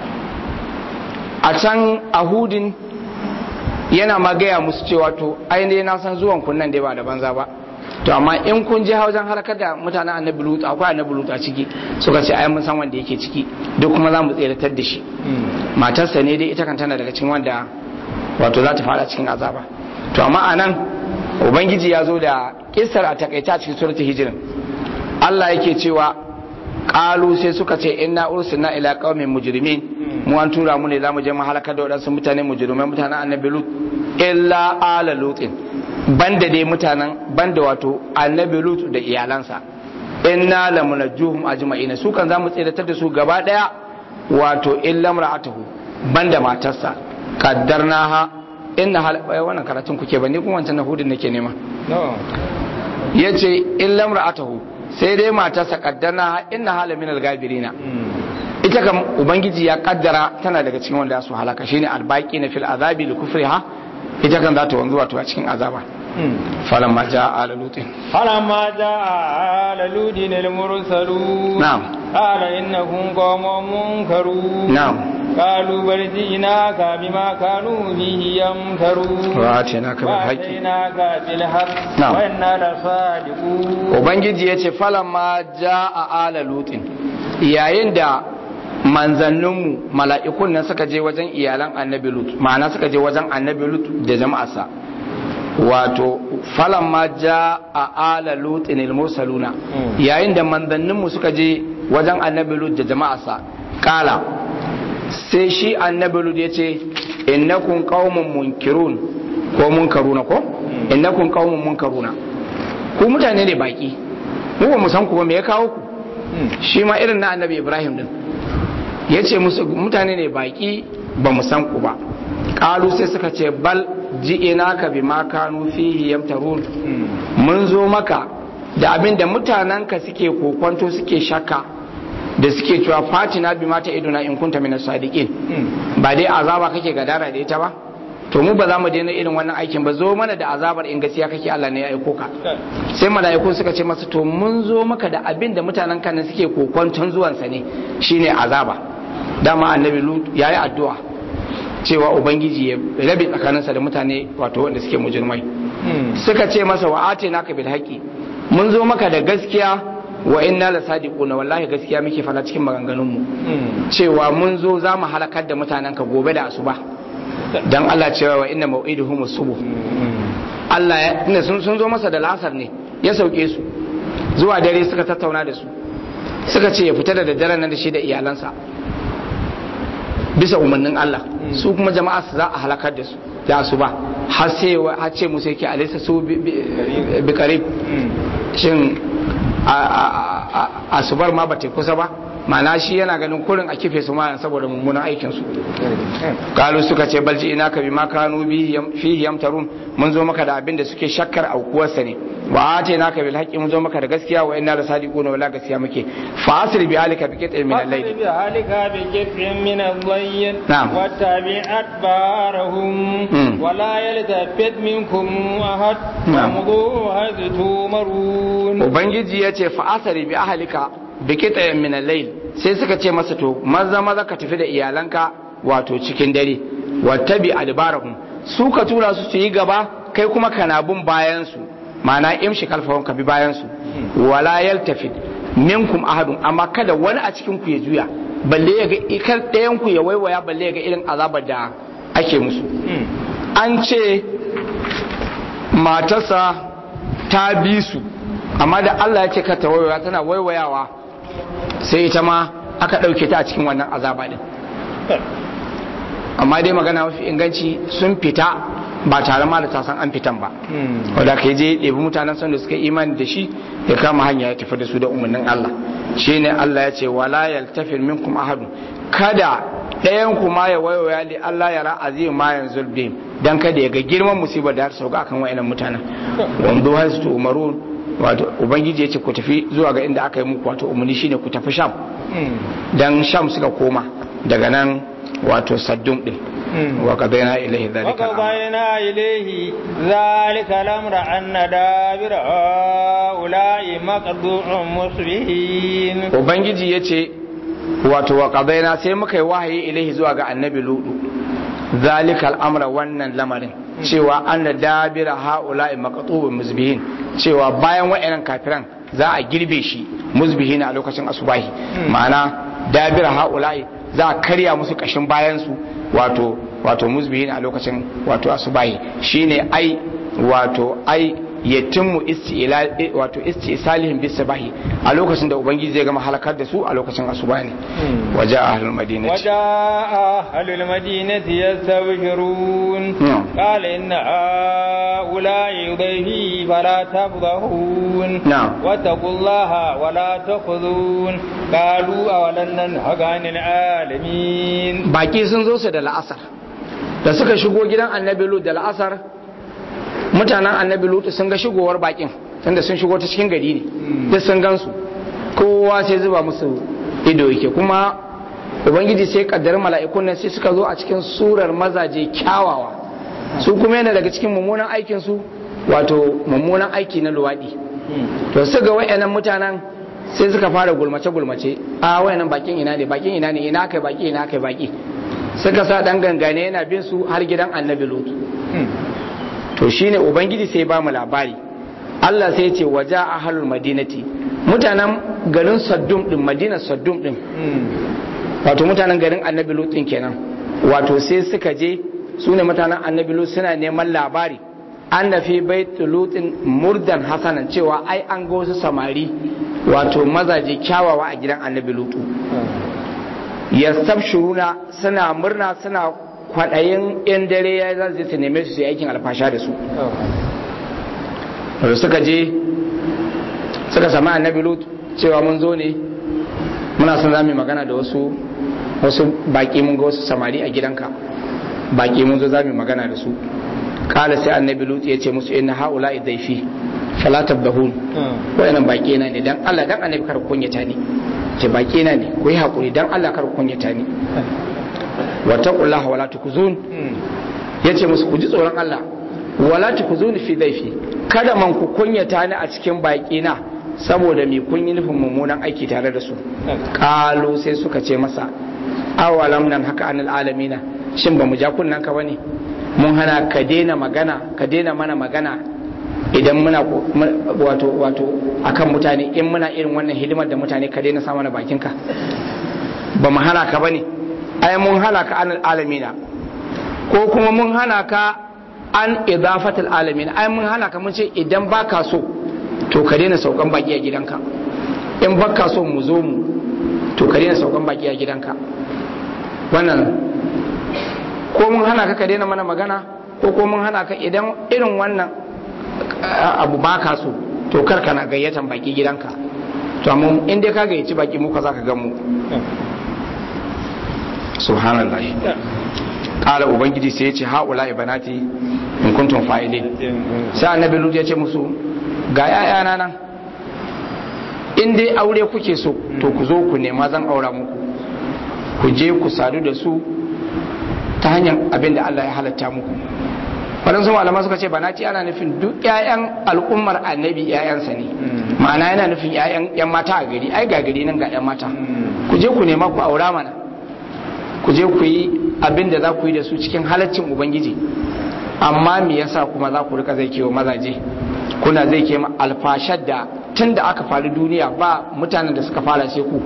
a can ahudin yana ma gaya musu cewa to ainihin na san zuwan kun nan dai ba da banza ba to amma in kun je wajen harkar da mutanen annabi lutu akwai annabi lutu a ciki suka ce ai mun san wanda yake ciki duk kuma za mu tseratar da shi matarsa ne dai ita kan tana daga cikin wanda wato za ta fara cikin azaba to amma a nan ubangiji ya zo da kissar a takaita a cikin suratul hijirin Allah yake cewa qalu sai suka ce inna ursilna ila qaumin mujrimin mu an tura mu ne zamu je mu halakar da wadansu mutane mujrimai mutanen annabi lut illa ala lutin banda dai mutanen banda wato annabi lut da iyalansa inna lamunajjuhum ajma'ina su kan zamu tsiratar da su gaba daya wato illa mar'atuhu banda matarsa qaddarnaha inna hal ai, wannan karatun kuke ba ni kuma wancan na hudin nake nema no yace illa mar'atuhu sai dai matarsa qaddarnaha inna hala minal gabirina ita kam ubangiji ya kaddara tana daga cikin wanda su halaka shine albaqi na fil azabi li kufriha ita kan za ta wanzu wato a cikin azaba falamma jaa ala lutin فلما جاء آل لود المرسلون نعم. قال إنهم قوم منكرون نعم. قالوا بل جئناك بما كانوا به يمترون وآتيناك بالحق. وآتيناك بالحق نعم. وإنا لصادقون ubangiji ya ce falamma jaa ala lutin yayin da manzanninmu mala'ikun nan suka je wajen iyalan annabi lut ma'ana suka je wajen annabi lut da jama'arsa wato falamma jaa ala lutin al-mursaluna Mm. yayin da manzanninmu suka je wajen annabi lut da jama'arsa kala sai shi annabi lut ya ce innakum qaumun munkirun ko munkaruna ko innakum qaumun munkaruna ku mutane ne baki mu ba mu san ku ba me ya kawo ku shi ma irin na annabi ibrahim din ya ce musu mutane ne baki ba mu san ku ba kalu sai suka ce bal ji'ina ka bi ma kanu fihi yamtarun mun zo maka da abin da mutanenka suke kokwanto suke shakka da suke cewa fatina bi mata iduna in kunta min sadiqin ba dai azaba kake gadara da ita ba to mu ba za mu daina irin wannan aikin ba zo mana da azabar in gaskiya kake Allah ne ya aiko ka sai mala'iku suka ce masa to mun zo maka da abin da mutanen kan suke kokwanton zuwansa ne shine azaba dama annabi lut yayi addu'a cewa ubangiji ya rabe tsakaninsa da mutane wato wanda suke mujrimai suka ce masa wa atina ka bil haqi mun zo maka da gaskiya wa inna la sadiquna wallahi gaskiya muke fara cikin maganganun mu cewa mun zo za mu halakar da mutanen ka gobe da asuba dan Allah cewa wa inna mau'iduhum subuh Allah ya ina sun sun zo masa da lasar ne ya sauke su zuwa dare suka tattauna da su suka ce ya fita da daddaren nan da shi da iyalansa bisa umarnin Allah su kuma jama'a su za a halakar da su da su ba har sai har ce musu yake alisa su bi karib shin asubar ma ba ta kusa ba ma'ana shi yana ganin kurin a kife su ma saboda mummunan aikin su kalu suka ce balji ina ka bi ma kanu fihi yamtarun mun zo maka da abin da suke shakkar aukuwarsa ne wa ate naka bil haqqi mun zo maka da gaskiya wa inna la sadiquna wala gaskiya muke fa asri bi alika bi qit'in min al-layl bi alika bi qit'in min al-layl Na'am. wa tabi'at barahum Mm. wa la yaltafit minkum ahad Na'am. wa haythu tumarun ubangiji ya ce fa asri bi ahlika bi qit'in min al-layl sai suka ce masa to maza maza ka tafi da iyalanka wato cikin dare wattabi adbarahum su ka tura su su yi gaba kai kuma kana bin bayan su ma'ana imshi kalfahun ka bi bayan su wala yaltafit minkum ahadun amma kada wani a cikin ku ya juya balle ya ga ikar ɗayan ku ya waiwaya balle ya ga irin azabar da ake musu an ce matarsa ta bi su amma da Allah ya ce ka ta waiwaya tana waiwayawa sai ita ma aka ɗauke ta a cikin wannan azaba din amma dai magana mafi inganci sun fita ba tare ma da ta san an fitan ba wadda ka je ɗebi mutanen son da suka imani da shi ya kama hanya ya tafi da su da umarnin Allah shi ne Allah ya ce wala yaltafir minkum ahadun kada ɗayan ku ma ya waiwaya li Allah ya ra azim ma yanzu bihim dan kada ya ga girman musibar da har sauka akan wayannan mutanen wando hasu umarun wato ubangiji ya ce ku tafi zuwa ga inda aka yi muku wato umarni shine ku tafi sham dan sham suka koma daga nan wato saddum din wa qadaina ilayhi dhalika al-amr. وقضينا إليه ذلك الأمر أن دابر هؤلاء مقطوع مصبحين ubangiji ya ce wato wa qadaina sai muka yi wahayi ilahi zuwa ga annabi ludu zalika al'amra wannan lamarin cewa anna dabira haula'i maqtu'un musbihin cewa bayan wa'annan kafiran za a girbe shi musbihin a lokacin asubahi ma'ana dabira haula'i za a karya musu kashin bayan su wato wato musbihin a lokacin wato asubahi shine ai wato ai yatimmu isti'la wato isti'salihim bis sabahi a lokacin da ubangiji zai gama halakar da su a lokacin asuba ne waja ahlul madinati وجاء أهل المدينة يستبشرون نعم. قال إن هؤلاء ضيفي فلا تفضحون نعم. واتقوا الله ولا تخذون قالوا أولن ننهك عن العالمين baki sun zo su da la'asar da suka shigo gidan annabi lut da la'asar mutanen annabi lut sun ga shigowar bakin tunda sun shigo ta cikin gari ne duk sun gansu kowa sai zuba musu ido yake kuma ubangiji sai kaddar mala'ikun nan sai suka zo a cikin surar mazaje kyawawa su kuma yana daga cikin mummunan aikin su wato mummunan aiki na luwadi to su ga wayannan mutanen sai suka fara gulmace gulmace a wayannan bakin ina ne bakin ina ne ina kai baki ina kai baki suka sa dan gangane yana bin su har gidan annabi lutu to shine ubangiji sai ba mu labari Allah sai ya ce waja ahlul madinati mutanen garin saddum din madina saddum din wato mutanen garin annabi lut din kenan wato sai suka je su ne mutanen annabi lut suna neman labari an da fi baitu lutin murdan hasanan cewa ai an ga wasu samari wato mazaje kyawawa a gidan annabi lutu yastabshiruna suna murna suna kwaɗayin yan dare ya za su neme su su yi aikin alfasha da su da suka je suka sami annabi lut cewa mun zo ne muna son za mu magana da wasu wasu baki mun ga wasu samari a gidanka baki mun zo za mu magana da su kala sai annabi lut ya ce musu inna haula idaifi fala tabdahun wayannan baki na ne dan Allah dan annabi kar kunyata ni ce baki na ne ku yi hakuri dan Allah kar kunyata ni wa taqullaha wala tukuzun yace musu ku ji tsoron Allah wala tukuzun fi daifi kada man ku kunyata ni a cikin baki na saboda me kun yi nufin mummunan aiki tare da su kalu sai suka ce masa awalam nan haka anil alamina shin ba mu ja kunnan ka bane mun hana ka daina magana ka daina mana magana idan muna wato wato akan mutane in muna irin wannan hidimar da mutane ka daina sa mana bakinka ba mu hana ka bane ai mun hana ka anil alamina ko kuma mun hana ka an idafatul alamina ai mun hana ka mun ce idan baka so to ka daina saukan baki a gidanka in baka so mu zo mu to ka daina saukan baki a gidanka wannan ko mun hana ka ka daina mana magana ko ko mun hana ka idan irin wannan abu baka so to kar kana gayyatan baki gidanka to amma in dai ka gayyaci baki mu ka zaka ga mu subhanallah kala ubangiji sai ya ce haula ibanati in kuntum fa'ilin sai annabi lut ya ce musu ga ‘ya'yana nan in dai aure kuke so to ku zo ku nema zan aura muku ku je ku sadu da su ta hanyar abin da Allah ya halatta muku waɗansu malama suka ce ba na ce ana nufin duk ‘ya'yan al'ummar annabi ‘ya'yansa ne ma'ana yana nufin ‘ya'yan mata a gari ai ga gari nan ga ‘yan mata ku je ku nema ku aura mana ku je ku yi abin da za ku yi da su cikin halaccin ubangiji amma me yasa kuma za ku rika zai kewa mazaje kuna zai ke alfashar da tun da aka faru duniya ba mutanen da suka fara sai ku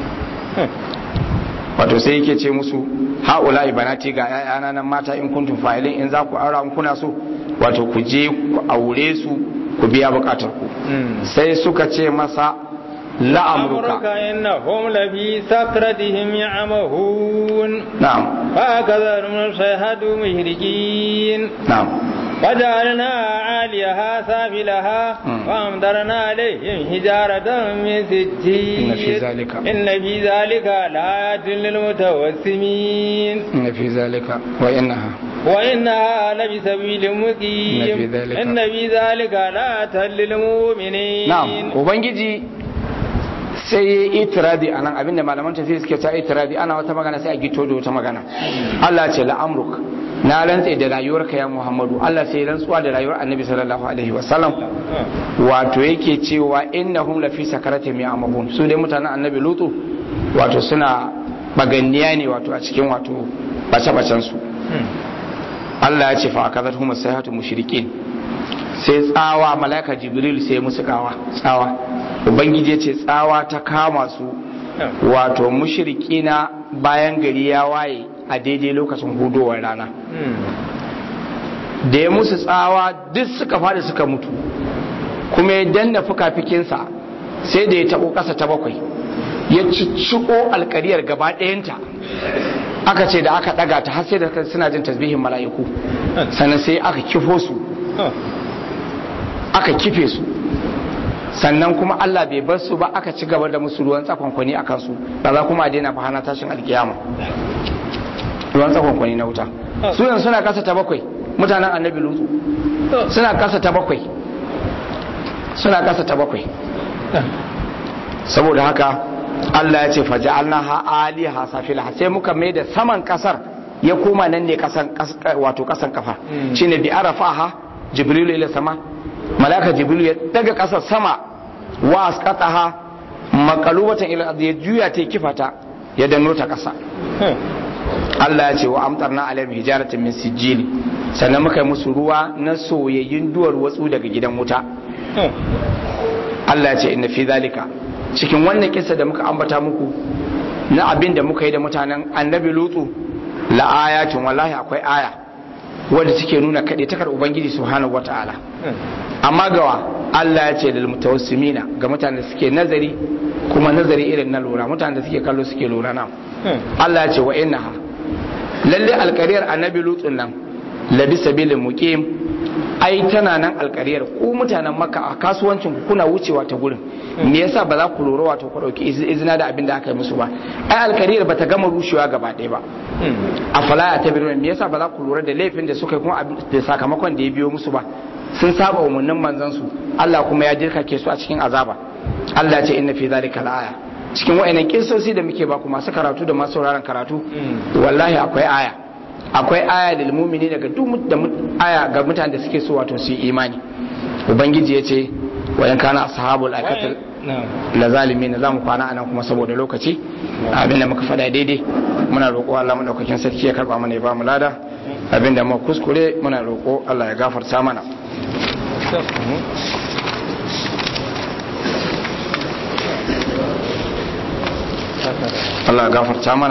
wato sai yake ce musu haula ibanati ga yayana nan mata in kuntum fa'ilin in za ku aura in kuna so wato ku je ku aure su ku biya bukatar ku sai suka ce masa la'amruka innahum lafi sakratihim ya'mahun na'am fa kadharum shahadu mushrikin na'am وجعلنا عاليها سافلها وأمطرنا عليهم حجارة من سجيل إن في ذلك إن في ذلك لآيات للمتوسمين إن في ذلك وإنها وإنها لبسبيل مقيم إن في ذلك إن في ذلك لآيات للمؤمنين na'am ubangiji sai ya yi itiradi a nan abinda malaman tafiya suke ta itiradi ana wata magana sai a gito da wata magana Allah ce la'amruk na rantse da rayuwarka ya Muhammadu Allah sai rantsuwa da rayuwar Annabi sallallahu alaihi wasallam wato yake cewa innahum lafi sakaratihim ya'mahun su dai mutanen Annabi Lutu wato suna baganniya ne wato a cikin wato bace-bacen su Allah ya ce fa akadathum sayhatu mushrikin sai tsawa malaka jibril sai musu kawa tsawa ubangiji ya ce tsawa ta kama su wato mushrikina bayan gari ya waye a daidai lokacin hudowar rana da ya musu tsawa duk suka fada suka mutu kuma ya danna fuka-fikinsa sai da ya taɓo ƙasa ta bakwai ya cicciko alkariyar gaba ɗayanta aka ce da aka ɗaga ta har sai da suna jin tasbihin mala'iku sannan sai aka kifo su aka kife su sannan kuma Allah bai bar su ba aka ci gaba da musu ruwan tsakonkwani a kansu ba za kuma a daina fahana tashin alkiyama ruwan tsakonkwani na wuta su yanzu suna kasa ta bakwai mutanen annabi lutu suna kasa ta bakwai suna kasa ta bakwai saboda haka Allah ya ce faja'alna ha aliha safila sai muka mai da saman kasar ya koma nan ne kasan wato kasan kafa shine bi arafaha jibril ila sama malaka jibril ya daga kasar sama wa asqataha maqalubatan ila ya juya ta kifata ya danno ta kasa Allah ya ce wa amtarna alaihim hijaratan min sijil sannan muka yi musu ruwa na soyayyun duwar watsu daga gidan wuta Allah ya ce inna fi zalika cikin wannan kisa da muka ambata muku na abin da muka yi da mutanen annabi lutsu la ayatin wallahi akwai aya wadda take nuna kaɗai takar ubangiji subhanahu wata'ala amma gawa Allah ya ce lil mutawassimina ga mutanen da suke nazari kuma nazari irin na lura mutanen da suke kallo suke lura na Allah ya ce wa innaha lalle alkariyar annabi lutsun nan labi sabilin muqim ai tana nan alkariyar ku mutanen maka a kasuwancin ku kuna wucewa ta gurin me yasa ba za ku lura wato ku dauki izina da abin da aka yi musu ba ai alkariyar bata gama rushewa gaba ɗaya ba a falaya ta birnin me yasa ba za ku lura da laifin da suka yi kuma da sakamakon da ya biyo musu ba sun saba umarnin manzon su Allah kuma ya dirkake su a cikin azaba Allah ce inna fi zalika la'aya cikin wa'annan kissosi da muke ba ku masu karatu da masu sauraron karatu wallahi akwai aya akwai aya lil mu'mini daga duk da aya ga mutanen da suke so wato su yi imani ubangiji ya ce wa yan kana ashabul akatil la zalimin za mu kwana anan kuma saboda lokaci abin da muka faɗa daidai muna roƙo Allah madaukakin sarki ya karba mana ya ba mu lada abin da muka kuskure muna roƙo Allah ya gafarta mana Allah ya gafarta mana